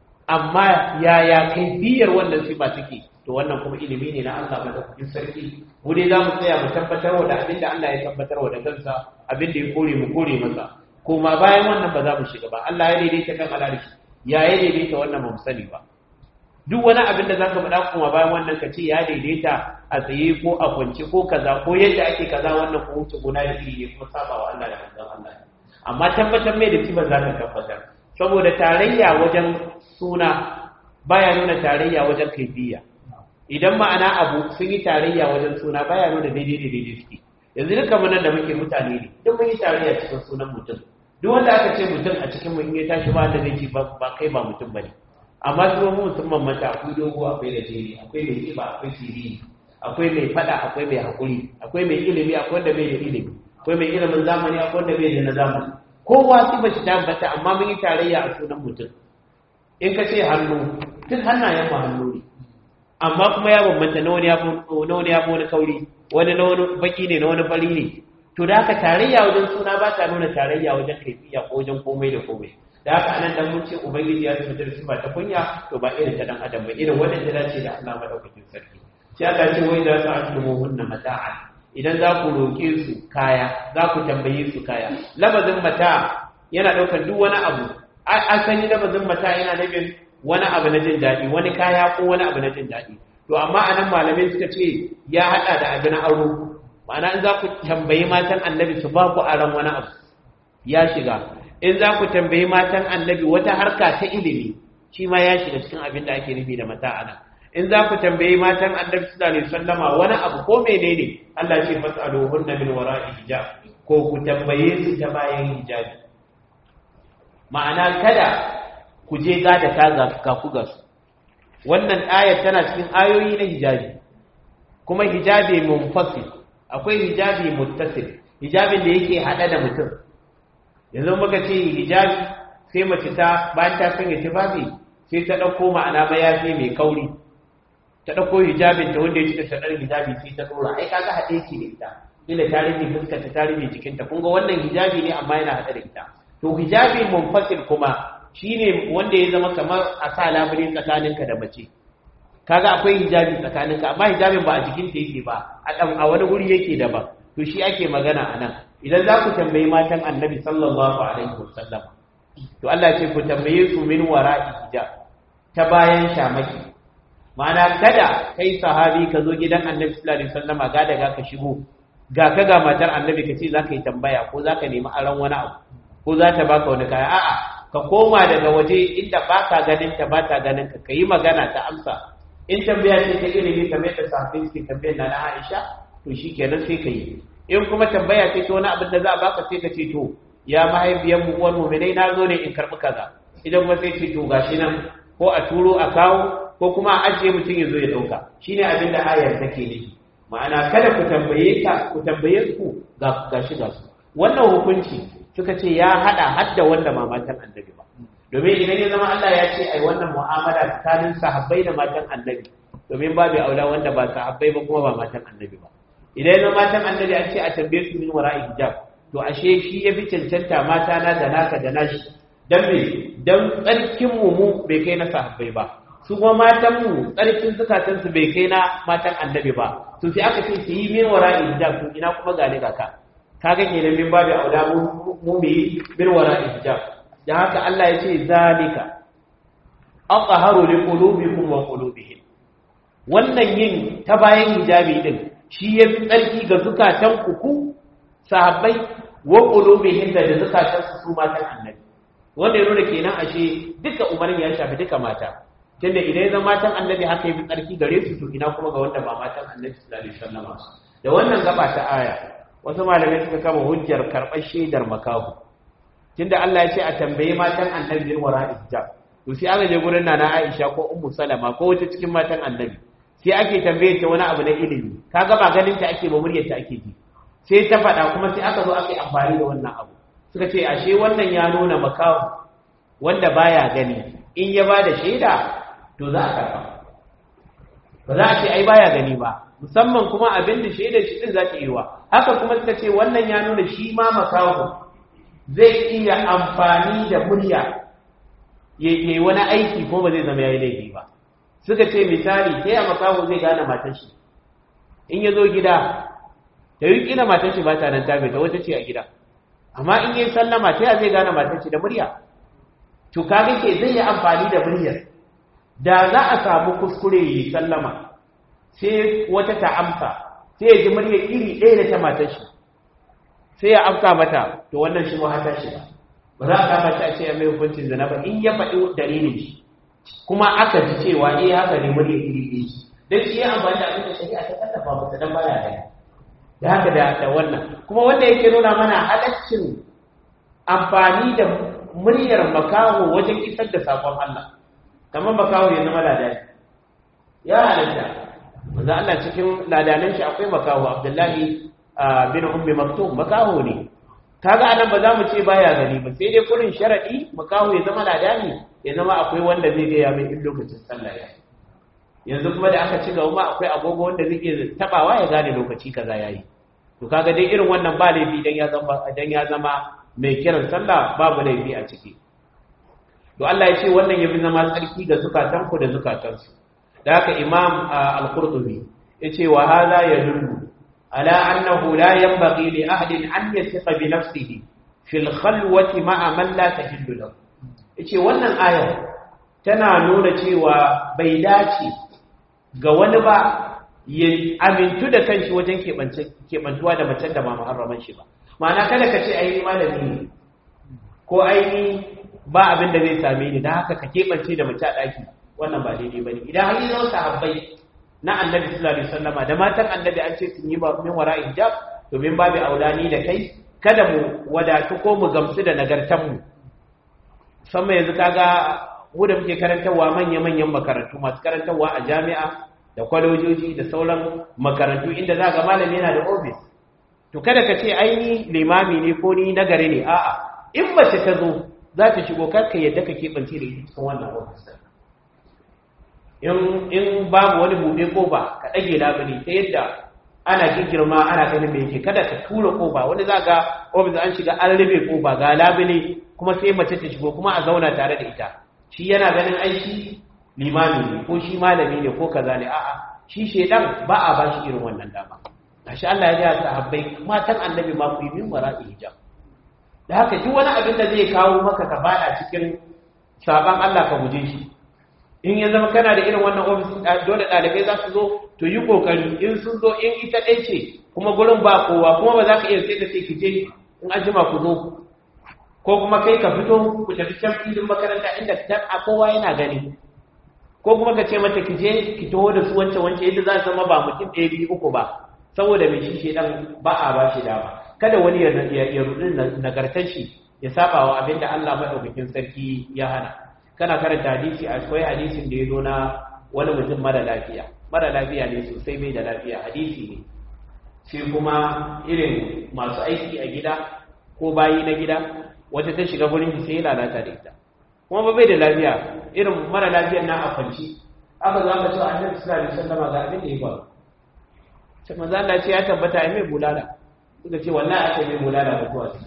amma yaya kaifiyar wannan sifa take to wannan kuma ilimi ne na Allah madaukakin sarki mu dai za mu tsaya mu tabbatar da abin da Allah ya tabbatar da kansa abin da ya kore mu kore masa kuma bayan wannan ba za mu shiga ba Allah ya daidaita kan alarishi ya ya daidaita wannan ba mu sani ba duk wani abin da zaka faɗa kuma bayan wannan ka ce ya daidaita a tsaye ko a kwance ko kaza ko yadda ake kaza wannan ko wuce gona da iri ne kuma saba wa Allah da manzon Allah amma tabbatar mai da kiban zaka tabbatar saboda tarayya wajen suna baya nuna tarayya wajen kaifiya idan ma'ana abu sun yi tarayya wajen suna baya nuna daidai da daidai suke yanzu duka mun da muke mutane ne duk mun yi tarayya cikin sunan mutum duk wanda aka ce mutum a cikin mu in ya tashi ba da zai ce ba kai ba mutum bane amma su mu musamman mata akwai dogo akwai da jeri akwai mai kiba akwai siriri akwai mai fada akwai mai hakuri akwai mai ilimi akwai wanda bai da ilimi akwai mai ilimin zamani akwai wanda bai da na zamani kowa su ba shi tabbata amma mun yi tarayya a sunan mutum in ka ce hannu duk hannayen mu hannu ne amma kuma ya bambanta na wani ya fi wani kauri wani na wani baki ne na wani fari ne to da haka tarayya wajen suna ba ta nuna tarayya wajen kaifiya ko wajen komai da komai da haka anan dan mun ce ubangiji ya tafi da sifa ta kunya to ba irin ta dan adam ba irin wannan ta dace da Allah madaukakin sarki sai Allah ce wai za su aslumu hunna mata'an idan za ku roke su kaya za ku tambaye su kaya labazin mata yana daukar duk wani abu asali labazin mata yana nufin wani abu na jin daɗi wani kaya ko wani abu na jin daɗi to amma anan malamai suka ce ya haɗa da abin aro ma'ana in za ku tambayi matan annabi su ba ku aron wani abu ya shiga in za ku tambayi matan annabi wata harka ta ilimi shi ma ya shiga cikin abin da ake nufi da mata ana in za ku tambayi matan annabi sallallahu alaihi wasallama wani abu ko menene Allah ce fas'aluhunna min wara'i hijab ko ku tambaye su ta bayan hijabi ma'ana kada ku je gada ta ga ku ga su wannan ayar tana cikin ayoyi na hijabi kuma hijabi munfasil akwai hijabi muttasil hijabin da yake hada da mutum yanzu muka ce hijabi sai mace ta bayan ta sanya tufafi sai ta dauko ma'ana mayafi mai kauri ta dauko hijabin ta wanda ya cika sadar hijabi sai ta dora ai kaga hade ki da ita ila ta rufe fuskar ta rufe jikinta kun ga wannan hijabi ne amma yana hada da ita to hijabi munfasil kuma shine wanda ya zama kamar a sa labule tsakaninka da mace kaga akwai hijabi tsakaninka amma hijabin ba a jikinta yake ba a dan a wani guri yake daban to shi ake magana anan idan za ku tambayi matan annabi sallallahu alaihi wasallam to Allah ce ku tambaye su min wara'i hijab ta bayan shamaki ma'ana kada kai sahabi ka zo gidan annabi sallallahu alaihi wasallama ga daga ka shigo ga ka ga matar annabi ka ce za ka yi tambaya ko za ka nemi aron wani abu ko za ta baka wani kaya a'a ka koma daga waje inda ba ka ganin ta ba ta ganin ka ka yi magana ta amsa in tambaya ce ta ilimi kamar da sahabbai suke tambayar na na Aisha to shikenan sai ka yi in kuma tambaya ce ta wani abin da za a baka sai ka ce to ya mahaifiyar mu uwar mu'minai na zo ne in karbi kaza idan kuma sai ce to gashi nan ko a turo a kawo ko kuma a ajiye mutum ya zo ya ɗauka shine abin da ayar take nufi ma'ana kada ku tambaye ka ku tambaye ku ga gashi ga su wannan hukunci suka ce ya hada hadda wanda ba matan annabi ba domin idan ya zama Allah ya ce ai wannan mu'amala tsakanin sahabbai da matan annabi domin babu aula wanda ba sahabbai ba kuma ba matan annabi ba idan ya zama matan annabi an ce a tambaye su min wara'i hijab to ashe shi ya fi cancanta mata na da naka da nashi dan me dan tsarkin mu mu bai kai na sahabbai ba su kuma matan mu tsarkin zukatan su bai kai na matan annabi ba to sai aka ce su yi min wara'i hijab to ina kuma gane ga ka kaga kenan min babu aula mu mu bi min wara'i hijab da haka Allah ya ce zalika aqharu liqulubikum wa qulubihim wannan yin ta bayan hijabi din shi yafi tsarki ga zukatan ku ku sahabbai wa qulubihim da zukatan su su matan annabi wanda ya nuna kenan ashe duka umarin ya shafi duka mata tunda idan ya zama matan annabi haka yafi tsarki gare su to ina kuma ga wanda ba matan annabi sallallahu alaihi wasallam da wannan gaba ta aya wasu malamai suka kama hujjar karɓar shaidar makahu tunda Allah ya ce a tambayi matan annabi bin wara hijab to sai aka je gurin nana Aisha ko Ummu Salama ko wata cikin matan annabi sai ake tambaye ta wani abu na ilimi kaga ba ganin ta ake ba muryar ta ake ji sai ta faɗa kuma sai aka zo aka yi amfani da wannan abu suka ce ashe wannan ya nuna makahu wanda baya gani in ya bada shaida to za a karɓa ba za a ce ai baya gani ba musamman kuma abin da shaidar shi din za ta yi wa haka kuma suka ce wannan ya nuna shi ma makaho zai iya amfani da murya ya yi wani aiki ko ba zai zama ya yi laifi ba suka ce misali ta yi makaho zai gane matan shi in ya zo gida da yi kila matan shi ba ta nan tabe ta wata ce a gida amma in yi sallama ta zai gane matan shi da murya to kaga ke zai yi amfani da muryar da za a samu kuskure yi sallama sai wata ta amsa sai ya ji muryar iri ɗaya da ta matar shi sai ya amsa mata to wannan shi hata shi ba ba za a kama shi a ce ya mai hukuncin zina ba in ya faɗi dalilin shi kuma aka ji cewa eh haka ne muryar iri ɗaya shi dan shi ya amfani da abin da shari'a ta kallafa masa dan baya da da haka da da wannan kuma wanda yake nuna mana halaccin amfani da muryar makaho wajen isar da sakon Allah kamar makaho ya zama ladani ya halatta wanda Allah cikin ladanan shi akwai makaho Abdullahi bin Ummi Maktum makaho ne kaga anan ba za mu ce baya gani ba sai dai kurin sharadi makaho ya zama ladani ya zama akwai wanda zai ga ya mai in lokacin sallah ya yanzu kuma da aka ci gaba ma akwai agogo wanda zai iya tabawa ya gane lokaci kaza yayi to kaga dai irin wannan ba laifi dan ya zama dan ya zama mai kiran sallah babu laifi a ciki to Allah ya ce wannan yafi zama tsarki ga zukatanku da zukatansu da haka imam al-qurtubi yace wa hadha yadullu ala annahu la yanbaghi li ahadin an yathiqa bi nafsihi fil khalwati ma'a man la tahillu lahu yace wannan aya tana nuna cewa bai dace ga wani ba ya amintu da kanshi wajen keɓantuwa da macen da ba muharraman shi ba ma'ana kada ka ce aini malami ne ko aini ba abin da zai same ni da haka ka keɓance da mace a ɗaki wannan ba daidai ba ne idan har yi zama sahabbai na annabi sallallahu alaihi wasallama da matan annabi an ce sun yi ba min wara hijab domin babu aulani da kai kada mu wadatu ko mu gamsu da nagartan mu musamman yanzu kaga mu da muke karantarwa manya-manyan makarantu masu karantarwa a jami'a da kwalojoji da sauran makarantu inda za ga malami yana da ofis to kada ka ce aini limami ne ko ni nagari ne a'a in mace ta zo za ta shigo karka yadda ka keɓance da ita cikin wannan ofis in babu wani buɗe ƙofa ka ɗage labule ta yadda ana girma ana ganin me yake kada ka tura ƙofa wani za ga ofis an shiga an rufe ƙofa ga labule kuma sai mace ta shigo kuma a zauna tare da ita shi yana ganin aiki limami ne ko shi malami ne ko kaza ne a'a shi shedan ba a ba shi irin wannan dama gashi Allah ya ga sahabbai matan annabi ma ku yi min wara'i hijab da haka duk wani abin da zai kawo maka ka bada cikin saban Allah ka guje shi in ya zama kana da irin wannan ofis dole ɗalibai za su zo to yi kokari in sun zo in ita ɗaya ce kuma gurin ba kowa kuma ba za ka iya sai da sai ki je in an jima ku zo ko kuma kai ka fito ku tafi can filin makaranta inda a kowa yana gani ko kuma ka ce mata ki je ki taho da su wancan wancan yadda za su zama ba mutum ɗaya biyu uku ba saboda mai shi shi dan ba a ba shi dama kada wani ya ya rudin nagartar shi ya saba wa abinda Allah madaukakin sarki ya hana kana karanta hadisi akwai hadisin da ya zo na wani mutum mara lafiya mara lafiya ne sosai bai da lafiya hadisi ne sai kuma irin masu aiki a gida ko bayi na gida wata ta shiga gurin sai ya lalata da ita kuma ba bai da lafiya irin mara lafiyar na a kwanci aka zo aka ce annabi sallallahu alaihi wasallam ga abin da ya faru sai manzo Allah ce ya tabbata ai mai bulala suka ce wallahi aka mai bulala mutuwa ce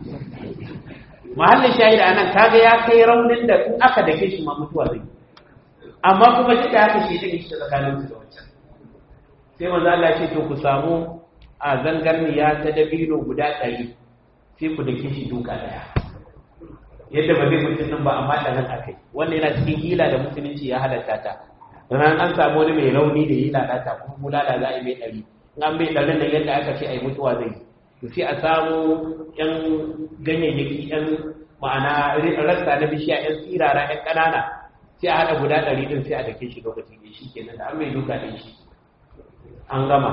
mahallin shahid anan kaga ya kai raunin da in aka dake shi ma mutuwa zai amma kuma duk da haka shi take shi tsakanin su da wancan sai manzo Allah ya ce to ku samu a zangarniya ta dabino guda ɗari sai ku dake shi duka daya yadda ba zai mutum nan ba amma da nan akai wannan yana cikin hila da musulunci ya halatta ta ran an samu wani mai rauni da hila da ta kuma bulala za a yi mai ɗari in an bai ɗarin nan yadda aka ce a yi mutuwa zai to sai a samu yan ganyayyaki yan ma'ana rasta na bishiya yan tsirara yan ƙanana sai a haɗa guda ɗari ɗin sai a dake shi lokaci ne shi kenan da an mai duka ɗin shi an gama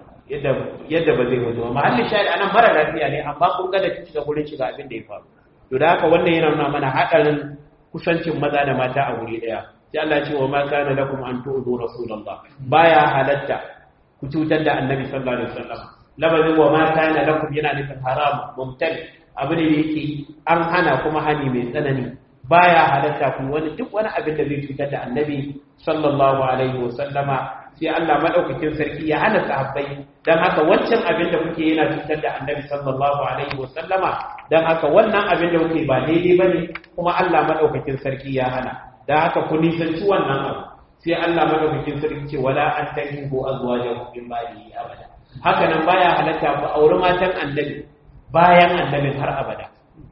yadda ba zai mutu ba mahallin shahid anan mara lafiya ne amma kun ga da shiga gurin shiga abin da ya faru to da haka wannan yana nuna mana haɗarin kusancin maza da mata a wuri ɗaya sai Allah ya ce wa ma kana lakum an tu'zu rasulullah baya halatta ku cutar da annabi sallallahu alaihi wasallam labarin wa ma kana lakum yana nufin haram mumtali abu ne da yake an hana kuma hani mai tsanani baya halatta ku wani duk wani abin da zai cutar da annabi sallallahu alaihi wasallama sai Allah madaukakin sarki ya hana sahabbai dan haka wancan abin da kuke yana cutar da Annabi sallallahu alaihi wasallama dan haka wannan abin da kuke ba daidai bane kuma Allah madaukakin sarki ya hana dan haka ku nisanci wannan abu sai Allah madaukakin sarki ce wala an tankihu azwajakum min ba'di abada haka nan baya halatta ku auri matan Annabi bayan Annabin har abada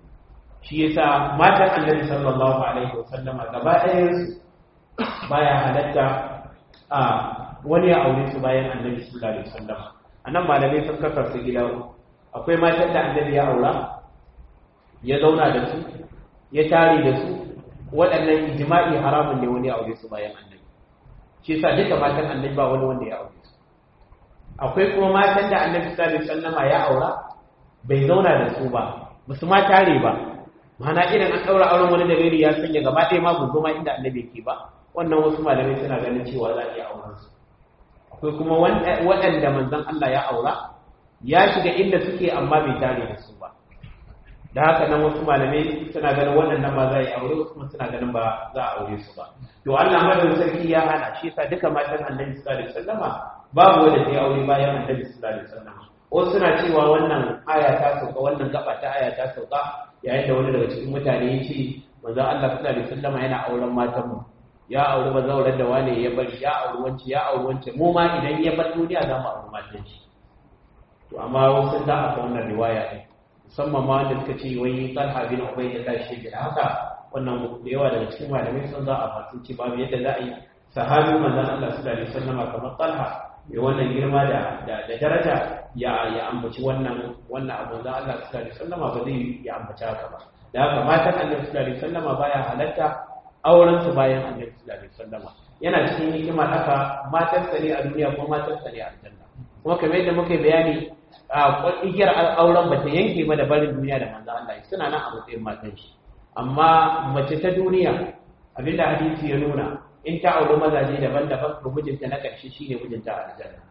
shi yasa matan Annabi sallallahu alaihi wasallama gaba ɗayan baya halatta a wani ya aure su bayan annabi sallallahu alaihi wasallam anan malamai sun kasa su gida akwai matan da annabi ya aura ya zauna da su ya tare da su waɗannan ijma'i haramun ne wani ya aure su bayan annabi shi yasa duka matan annabi ba wani wanda ya aure su akwai kuma matan da annabi sallallahu alaihi wasallam ya aura bai zauna da su ba musu ma tare ba mana irin an ɗaura auren wani dalili ya sanya gaba ɗaya ma gudu ma inda annabi ke ba wannan wasu malamai suna ganin cewa za a iya auren su akwai kuma waɗanda manzon Allah ya aura ya shiga inda suke amma bai tare da su ba da haka nan wasu malamai suna ganin waɗannan ba za a yi aure wasu kuma suna ganin ba za a aure su ba to Allah madaukakin sarki ya hana shi yasa duka matan Annabi sallallahu alaihi wasallama babu wanda ta yi aure bayan Annabi sallallahu alaihi wasallama wasu suna cewa wannan aya ta sauka wannan gaba ta aya ta sauka yayin da wani daga cikin mutane ya ce manzon Allah sallallahu alaihi wasallama yana auren matan mu ya auri bazaurar da wane ya bari ya auri wance ya auri wance mu ma idan ya bar duniya za mu auri matan shi to amma wasu da aka wannan riwaya ne musamman ma wanda suka ce wai talha bin ubay ya tashi da haka wannan da yawa daga cikin malamai sun za a fatu ce babu yadda za a yi sahabi manzon Allah sallallahu alaihi wasallam kamar talha ya wannan girma da da daraja ya ya ambaci wannan wannan abu da Allah sallallahu alaihi wasallam ba zai ya ambaci haka ba da haka matan Allah sallallahu alaihi wasallam baya halatta auren su bayan Annabi sallallahu alaihi wasallam yana cikin hikima haka matan sa ne a duniya ko matan sa ne a aljanna kuma kamar yadda muka bayani a igiyar auren ba ta yanke ba da barin duniya da manzo Allah suna nan a matsayin matan shi amma mace ta duniya abinda hadisi ya nuna in ta auri mazaje daban-daban to mijinta na ƙarshe shine mijinta a aljanna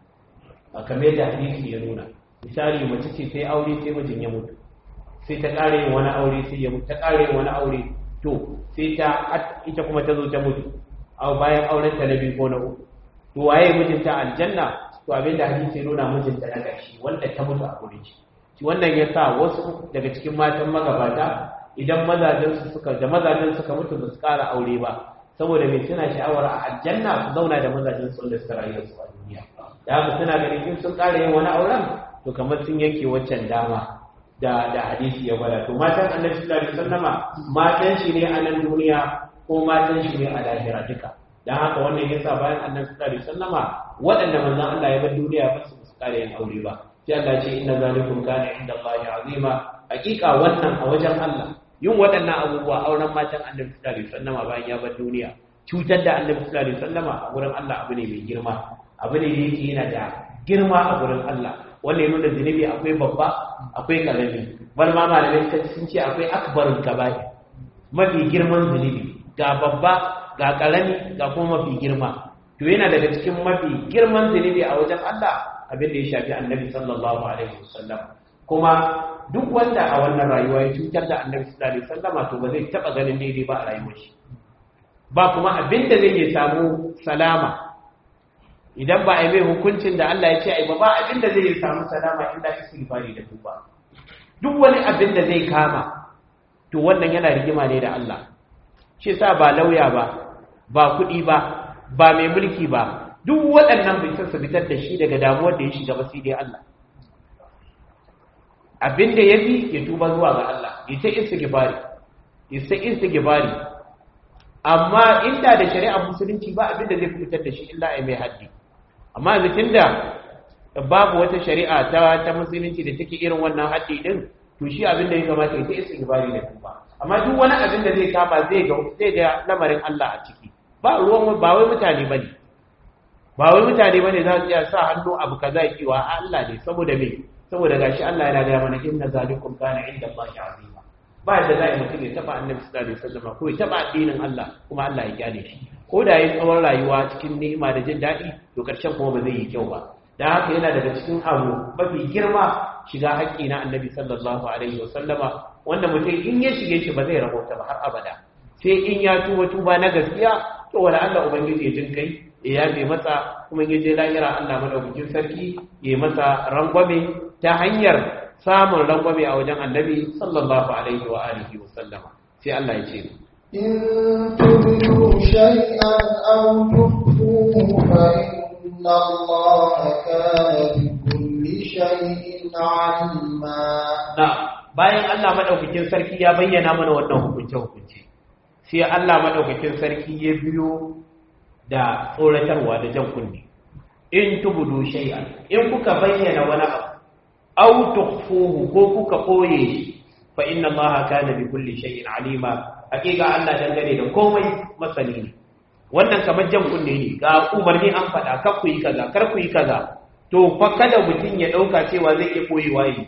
a kamar yadda hadisi ya nuna misali mace ce sai aure sai mijin ya mutu sai ta ƙara yin wani aure sai ya mutu ta ƙara yin wani aure to sai ta ita kuma ta zo ta mutu a bayan auren ta na biyu ko na uku to waye mijinta aljanna to abin da hadisi ya nuna mijinta na ƙarshe wanda ta mutu a gurin shi shi wannan ya sa wasu daga cikin matan magabata idan mazajen su suka da mazajen suka mutu ba su ƙara aure ba saboda mai suna sha'awar a aljanna su zauna da mazajen su wanda suka rayu su a duniya da haka suna ganin in sun ƙara yin wani auren to kamar sun yanke waccan dama da da hadisi ya gwada to matan annabi sallallahu alaihi wasallama matan shi ne a nan duniya ko matan shi ne a lahira duka dan haka wannan yasa bayan annabi sallallahu alaihi wasallama waɗanda manzon Allah ya bar duniya ba su su ƙara yin aure ba sai Allah ce inna zalikum kana inda Allah azima hakika wannan a wajen Allah yin waɗannan abubuwa auren matan annabi sallallahu alaihi wasallama bayan ya bar duniya cutar da annabi sallallahu alaihi wasallama a gurin Allah abu ne mai girma abu ne da yake yana da girma a gurin Allah wanda ya nuna zunubi akwai babba akwai karami bal ma malamai sun ce akwai akbarul kaba'i mafi girman zunubi ga babba ga karami ga kuma mafi girma to yana daga cikin mafi girman zunubi a wajen Allah abin da ya shafi annabi sallallahu alaihi wasallam kuma duk wanda a wannan rayuwa ya cutar da annabi sallallahu alaihi wasallam to ba zai taba ganin daidai ba a rayuwar shi ba kuma abin da zai samu salama idan ba a yi mai hukuncin da Allah ya ce ai ba ba abin da zai samu salama inda istighfari da tuba duk wani abin da zai kama to wannan yana rigima ne da Allah shi sa ba lauya ba ba kuɗi ba ba mai mulki ba duk waɗannan bai san su fitar da shi daga damuwar da ya shiga ba sai dai Allah abin da ya bi ya tuba zuwa ga Allah ya ta istighfari ya ta istighfari amma inda da shari'ar musulunci ba abin da zai fitar da shi illa ai mai haddi amma yanzu tunda babu wata shari'a ta ta musulunci da take irin wannan haddi din to shi abin da ya kamata ya ta istighfari da tuba amma duk wani abin da zai kama zai ga zai ga lamarin Allah a ciki ba ruwan ba wai mutane bane ba wai mutane bane za su iya sa hannu abu kaza yi wa Allah ne saboda me saboda gashi Allah yana ga mana inna zalikum kana inda Allah azima ba da zai mutum ya taba annabi sallallahu alaihi wasallam ko ya taba addinin Allah kuma Allah ya kyale shi ko da yayi tsawon rayuwa cikin ni'ima da jin daɗi to karshen kuma ba zai yi kyau ba dan haka yana daga cikin abu mafi girma shiga haƙƙi na annabi sallallahu alaihi wasallama wanda mutum in ya shige shi ba zai rahota ba har abada sai in ya tuba tuba na gaskiya to wala Allah ubangiji ya jin kai ya yabe masa kuma ya je lahira Allah madaukakin sarki ya masa rangwame ta hanyar samun rangwame a wajen annabi sallallahu alaihi wa alihi wa sallama sai Allah ya ce إن تبدوا شيئا أو تخفوه فإن الله كان بكل شيء عليما na bayan Allah madaukakin sarki ya bayyana mana wannan hukunce hukunce sai Allah madaukakin sarki ya biyo da tsoratarwa da jan kunne in tubudu shay'an in kuka bayyana wani abu aw tukhfuhu ko kuka koye shi fa inna allaha kana bi kulli shay'in alima hakika Allah dangane da komai masani ne wannan kamar jan kunne ne ga umarni an faɗa kar ku yi kaza kar ku yi kaza to fa kada mutum ya ɗauka cewa zai iya koyewa yi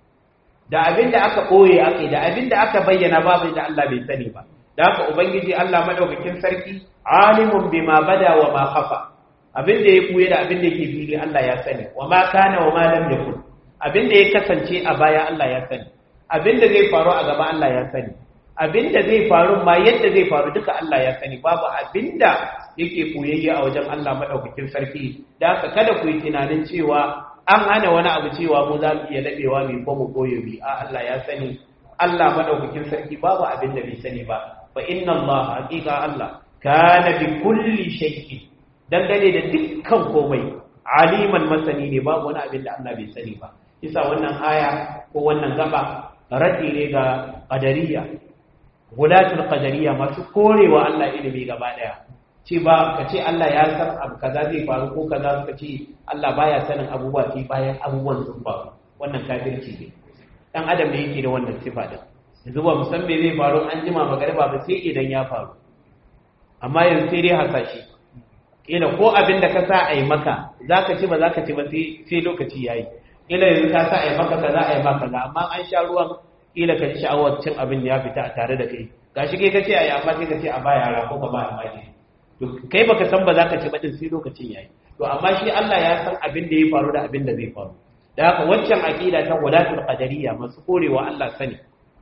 da abin da aka koye aka da abin da aka bayyana babu da Allah bai sani ba da haka ubangiji Allah madaukakin sarki alimun bima bada wa ma khafa abin da ya koye da abin da yake fili Allah ya sani wa ma kana wa ma lam yakun abin da ya kasance a baya Allah ya sani abin da zai faru a gaba Allah ya sani abin da zai faru ma yadda zai faru duka Allah ya sani babu abin da yake koyayye a wajen Allah madaukakin sarki da haka kada ku yi tunanin cewa an hana wani abu cewa mu za mu iya dadewa mai ko mu koyo bi a Allah ya sani Allah madaukakin sarki babu abin da bai sani ba fa inna Allah haqiqa Allah kana bi kulli shay'in dangane da dukkan komai aliman masani ne babu wani abin da Allah bai sani ba isa wannan aya ko wannan gaba rati ne ga qadariyya gulatul qadariyya masu korewa Allah ilimi gaba daya ce ba ka ce Allah ya san abu kaza zai faru ko kaza ka ce Allah baya sanin abubuwa sai bayan abubuwan sun faru wannan kafirci ne dan adam ne yake da wannan sifa din yanzu ba musan me zai faru an jima magariba ba sai idan ya faru amma yanzu sai dai hasashe kila ko abin da ka sa a yi maka zaka ci ba zaka ci ba sai lokaci yayi kila yanzu ka sa a yi maka kaza a yi maka kaza amma an sha ruwan kila ka ji sha'awar cin abin ya fita a tare da kai gashi kai ka ce a yi amma sai ka ce a ba yara ko ka ba almajiri to kai baka san ba za ka ci ba din sai lokacin yayi to amma shi Allah ya san abin da ya faru da abin da zai faru da haka waccan aqida ta wadatul qadariyya masu korewa Allah sani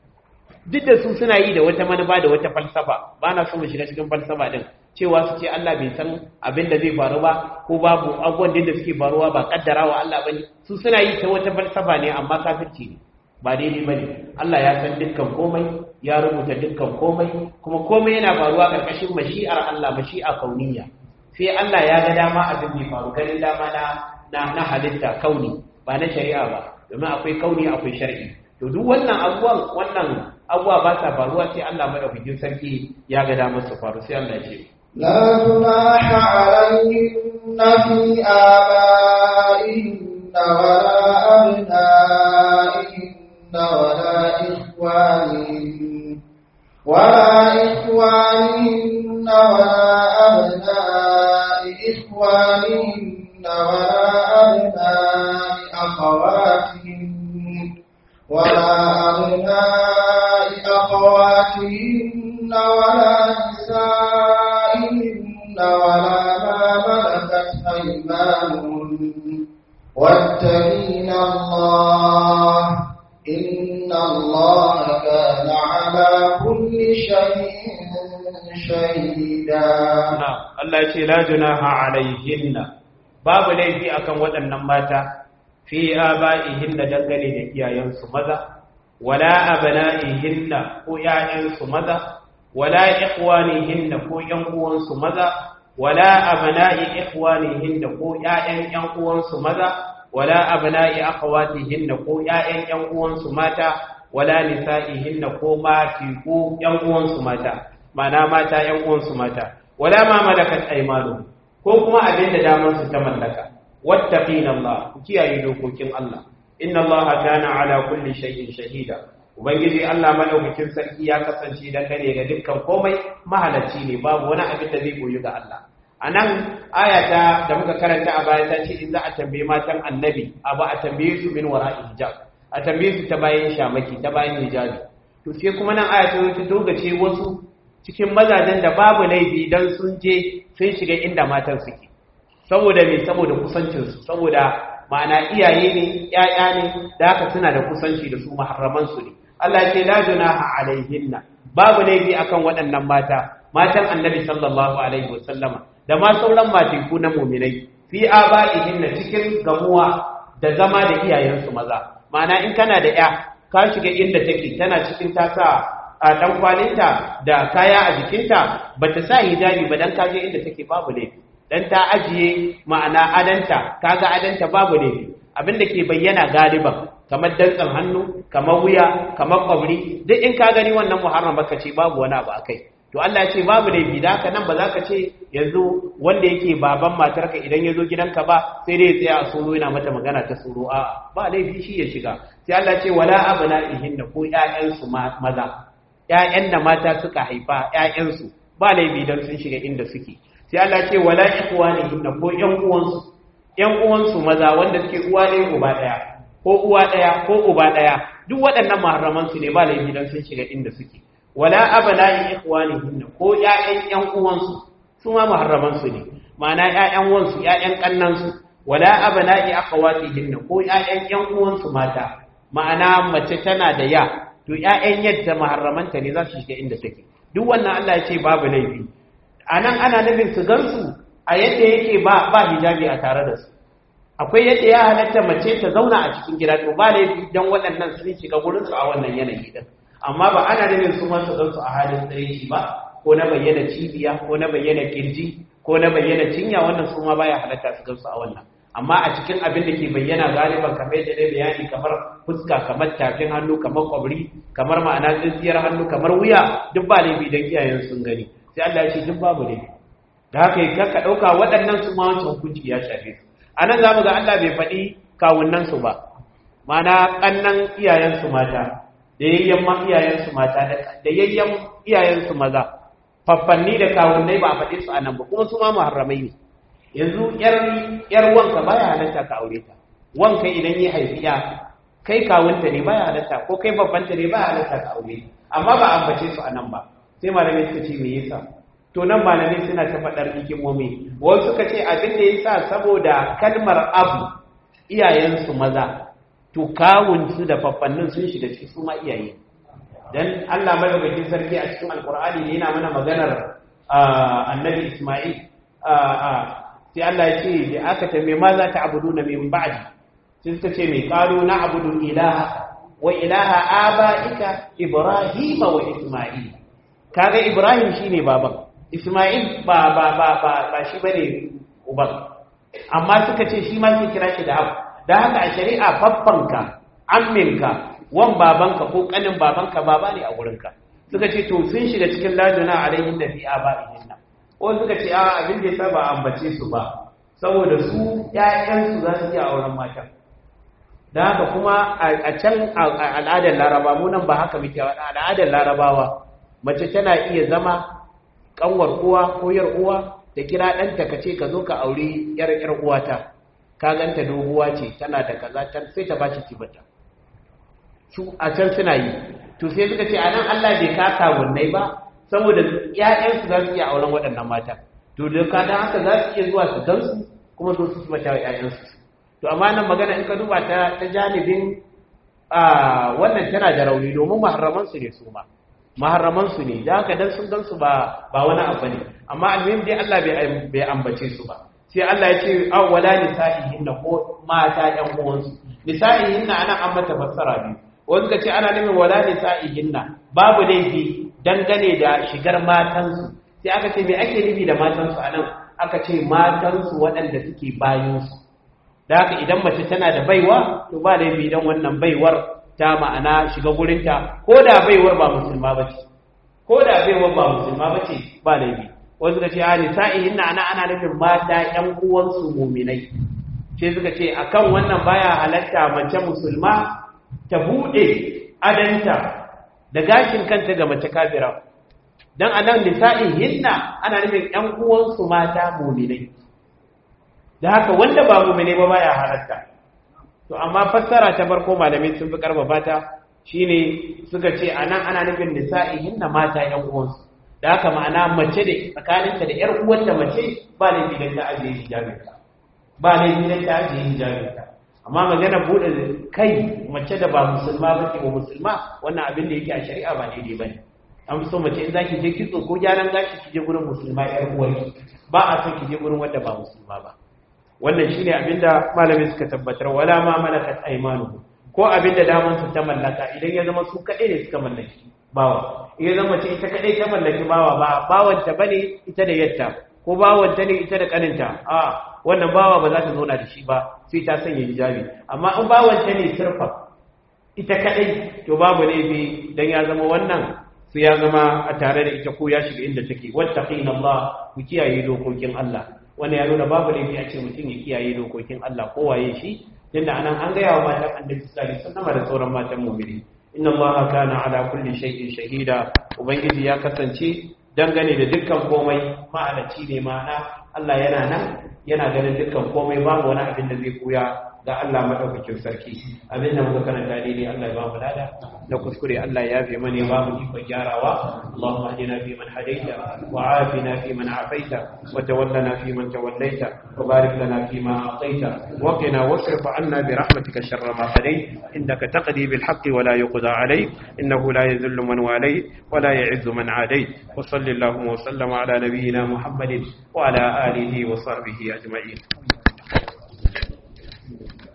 duk da su suna yi da wata manufa da wata falsafa ba na so mu shiga cikin falsafa din cewa su ce Allah bai san abin da zai faru ba ko babu abubuwan da suke faruwa ba kaddarawa Allah bane su suna yi ta wata falsafa ne amma kafirci ne ba daidai bane Allah ya san dukkan komai ya rubuta dukkan komai kuma komai yana faruwa karkashin mashi'ar Allah mashi'a kauniyya sai Allah ya ga dama abin bai faru ganin dama na na, na halitta kauni ba na shari'a ba domin akwai kauni akwai shar'i to duk wannan abubuwan wannan abubuwa ba sa faruwa sai Allah madaukakin sarki ya ga dama su faru sai Allah ya ce لا جناح عليهن في آبائهن ولا أبنائهن ولا إخوانهن ولا إخوانهن ولا أبناء إخوانهن ولا أبناء أخواتهن ولا أبناء أخواتهن ولا نسائهن ولا ما على كل شيء شهيدا na Allah ce la junaha alaihinna babu laifi akan waɗannan mata fi aba'ihinna dangane da iyayensu maza wala abna'ihinna ko ƴaƴansu maza wala ikhwanihinna ko ƴan uwansu maza wala abna'i ikhwanihinna ko ƴaƴan ƴan uwansu maza wala abna'i akhawatihinna ko ƴaƴan ƴan uwansu mata wala nisa'ihinna ko mati ko ƴan uwansu mata mana mata ƴan uwansu mata wala ma malakat aymanuhum ko kuma abin da daman su ta mallaka wattaqina Allah ku kiyaye dokokin Allah inna Allah kana ala kulli shay'in shahida ubangiji Allah madaukakin sarki ya kasance dangane ga dukkan komai mahalacci ne babu wani abin da zai koyi ga Allah anan ayata da muka karanta a baya ta ce in za a tambaye matan annabi abu a tambaye su min wara'i hijab a tambaye su ta bayan shamaki ta bayan hijabi to sai kuma nan aya ta dogace wasu cikin mazajen da babu laifi dan sun je sun shiga inda matan suke saboda me saboda kusancinsu saboda ma'ana iyaye ne ƴaƴa ne da haka suna da kusanci da su muharraman su ne Allah ya ce la junaha alaihinna babu laifi akan waɗannan mata matan annabi sallallahu alaihi wasallama da ma sauran matiku na muminai fi aba'ihinna cikin gamuwa da zama da iyayensu maza ma'ana in kana da ƴa ka shiga inda take tana cikin tasa a dan kwalinta da kaya a jikinta bata sa hijabi ba dan kaje inda take babu laifi dan ta ajiye ma'ana adanta kaga adanta babu laifi abinda ke bayyana galiban kamar dantsan hannu kamar wuya kamar kwabri duk in ka gani wannan muharram baka ce babu wani abu akai to Allah ya ce babu laifi da haka nan ba za ka ce yanzu wanda yake baban matarka idan ya zo gidanka ba sai dai ya tsaya a soro yana mata magana ta soro a ba laifi shi ya shiga sai Allah ya ce wala abna ihinna ko ƴaƴansu maza ƴaƴan da mata suka haifa ƴaƴansu ba laifi dan sun shiga inda suke sai Allah ce wala ikhwanihinna ko ƴan uwansu ƴan uwansu maza wanda suke uwa ɗaya uba ɗaya ko uwa ɗaya ko uba ɗaya duk waɗannan muharraman su ne ba laifi dan sun shiga inda suke wala abna'i ikhwanihinna ko ƴaƴan ƴan uwansu su ma muharraman su ne ma'ana ƴaƴan wansu ƴaƴan kannan su wala abna'i akhawatihinna ko ƴaƴan ƴan uwansu mata ma'ana mace tana da ya to ƴaƴan yadda muharramanta ne za su shiga inda take duk wannan Allah ya ce babu laifi a nan ana nufin su gansu a yadda yake ba ba hijabi a tare da su akwai yadda ya halatta mace ta zauna a cikin gida to ba laifi dan waɗannan sun shiga gurin su a wannan yanayi din amma ba ana nufin su ma su gansu a halin tsareci ba ko na bayyana cibiya ko na bayyana kirji ko na bayyana cinya wannan su ma baya halatta su gansu a wannan amma a cikin abin da ke bayyana galiban kamar yadda dai bayani kamar fuska kamar tafin hannu kamar kwabri kamar ma'ana tsintsiyar hannu kamar wuya duk ba laifi dan iyayen sun gani sai Allah ya ce duk babu ne da haka yi ka ɗauka waɗannan su ma wancan hukunci ya shafe su a nan za mu ga Allah bai faɗi kawunansu ba mana ƙannan iyayensu mata da yayyan ma iyayensu mata da yayyan iyayensu maza faffanni da kawunnai ba a faɗi su a nan ba kuma su ma muharramai ne yanzu yar wanka baya halatta ka aure ta wanka idan ya haifi ya kai kawunta ne baya halatta ko kai babbanta ne baya halatta ka aure amma ba a ambace su a nan ba sai malamai suka ce me yasa to nan malamai suna ta faɗar hikimomi wasu suka ce abin da yasa saboda kalmar abu iyayensu maza to kawunsu da faffannin sun shiga cikin su ma iyaye dan Allah madaukakin sarki a cikin alkur'ani ne yana mana maganar annabi Isma'il sai Allah ya ce da aka tambaye ma za ta abudu na min ba'di sai suka ce mai qalu na abudu ilaha wa ilaha aba'ika ibrahima wa isma'il kaga Ibrahim shine baban Ismail ba ba ba ba ba shi bane uban amma suka ce shi ma sai kira shi da abu dan haka a shari'a babbanka amminka wan babanka ko kanin babanka baba ne a gurinka suka ce to sun shiga cikin laduna alaihin da fi aba'ihin nan ko suka ce a abin da yasa ba ambace su ba saboda su ƴaƴan su za su iya auren matan dan haka kuma a can al'adar laraba mu nan ba haka muke al'adar larabawa mace tana iya zama kanwar uwa ko yar uwa ta kira ɗanta ka ce ka zo ka auri yar yar uwata ka ganta doguwa ce tana da kaza sai ta bashi kibata su a can suna yi to sai suka ce anan Allah bai kaka wannan ba saboda ƴaƴansu za su iya auren waɗannan mata to da ka dan haka za su iya zuwa su gansu kuma su su mata ƴaƴansu to amma nan magana in ka duba ta ta janibin a wannan tana da rauni domin muharraman su ne su ma maharraman su ne da haka dan sun gan su ba ba wani abu ne amma almuhim dai Allah bai bai ambace su ba sai Allah ya ce awwala nisa'ihinna ko mata ƴan uwansu nisa'ihinna ana an mata fassara biyu wanda ce ana nufin wala nisa'ihinna babu laifi dangane da shigar matansu sai aka ce me ake nufi da matansu anan aka ce matansu waɗanda suke bayansu da haka idan mace tana da baiwa to ba laifi idan wannan baiwar ta ma'ana shiga gurinta ko da baiwar ba musulma ba ce ko da baiwar ba musulma ba ce ba laifi wasu suka ce a nisa'ihin na ana ana nufin mata ƴan uwansu muminai ce suka ce akan wannan baya halatta mace musulma ta buɗe adanta da gashin kanta ga mace kafira dan anan nisa'ihin na ana nufin ƴan uwansu mata muminai da haka wanda ba mu'mine ba baya halatta to amma fassara ta farko malamai sun fi karfafa ta shine suka ce anan ana nufin nisa'ihin na mata yan uwansu da haka ma'ana mace da tsakaninta da yar uwanta mace ba ne gidan ta ajiye hijabinta ba ne gidan ta ajiye hijabinta amma magana bude kai mace da ba musulma ba ce ba musulma wannan abin da yake a shari'a ba daidai bane an so mace in zaki je kitso ko gyaran gashi ki je gurin musulma yar uwarki ba a son ki je gurin wanda ba musulma ba wannan shine abinda malami suka tabbatar wala ma malakat aymanuhu ko abinda daman su ta mallaka idan ya zama su kadai ne suka mallaki bawa idan zama ce ita kadai ta mallaki bawa ba bawanta bane ita da yatta ko bawanta ne ita da kaninta a wannan bawa ba za ta zauna da shi ba sai ta sanya hijabi amma in bawanta ne sirfa ita kadai to babu laifi dan ya zama wannan sai ya zama a tare da ita ko ya shiga inda take wattaqina Allah ku kiyaye dokokin Allah wanda ya nuna babu laifi a ce mutum ya kiyaye dokokin Allah ko waye shi tunda anan an gaya wa matan annabi sallallahu alaihi wasallam da sauran matan mu'mini inna allaha kana ala kulli shay'in shahida ubangiji ya kasance dangane da dukkan komai ma'alaci ne ma'ana Allah yana nan yana ganin dukkan komai babu wani abin da zai koya ga Allah madaukakin sarki abin da muka karanta daidai Allah ya ba mu lada da kuskure Allah ya yafe mana ba mu ikon gyarawa Allahumma hadina fi man hadaita wa afina fi man afaita wa tawallana fi man tawallaita wa barik lana fi ma ataita wa qina wasrif anna bi rahmatika sharra ma qadait innaka taqdi bil haqqi wa la yuqda alayk innahu la yadhillu man walayt wa la ya'izzu man adayt wa sallallahu wa sallama ala nabiyyina muhammadin wa ala alihi wa sahbihi ajma'in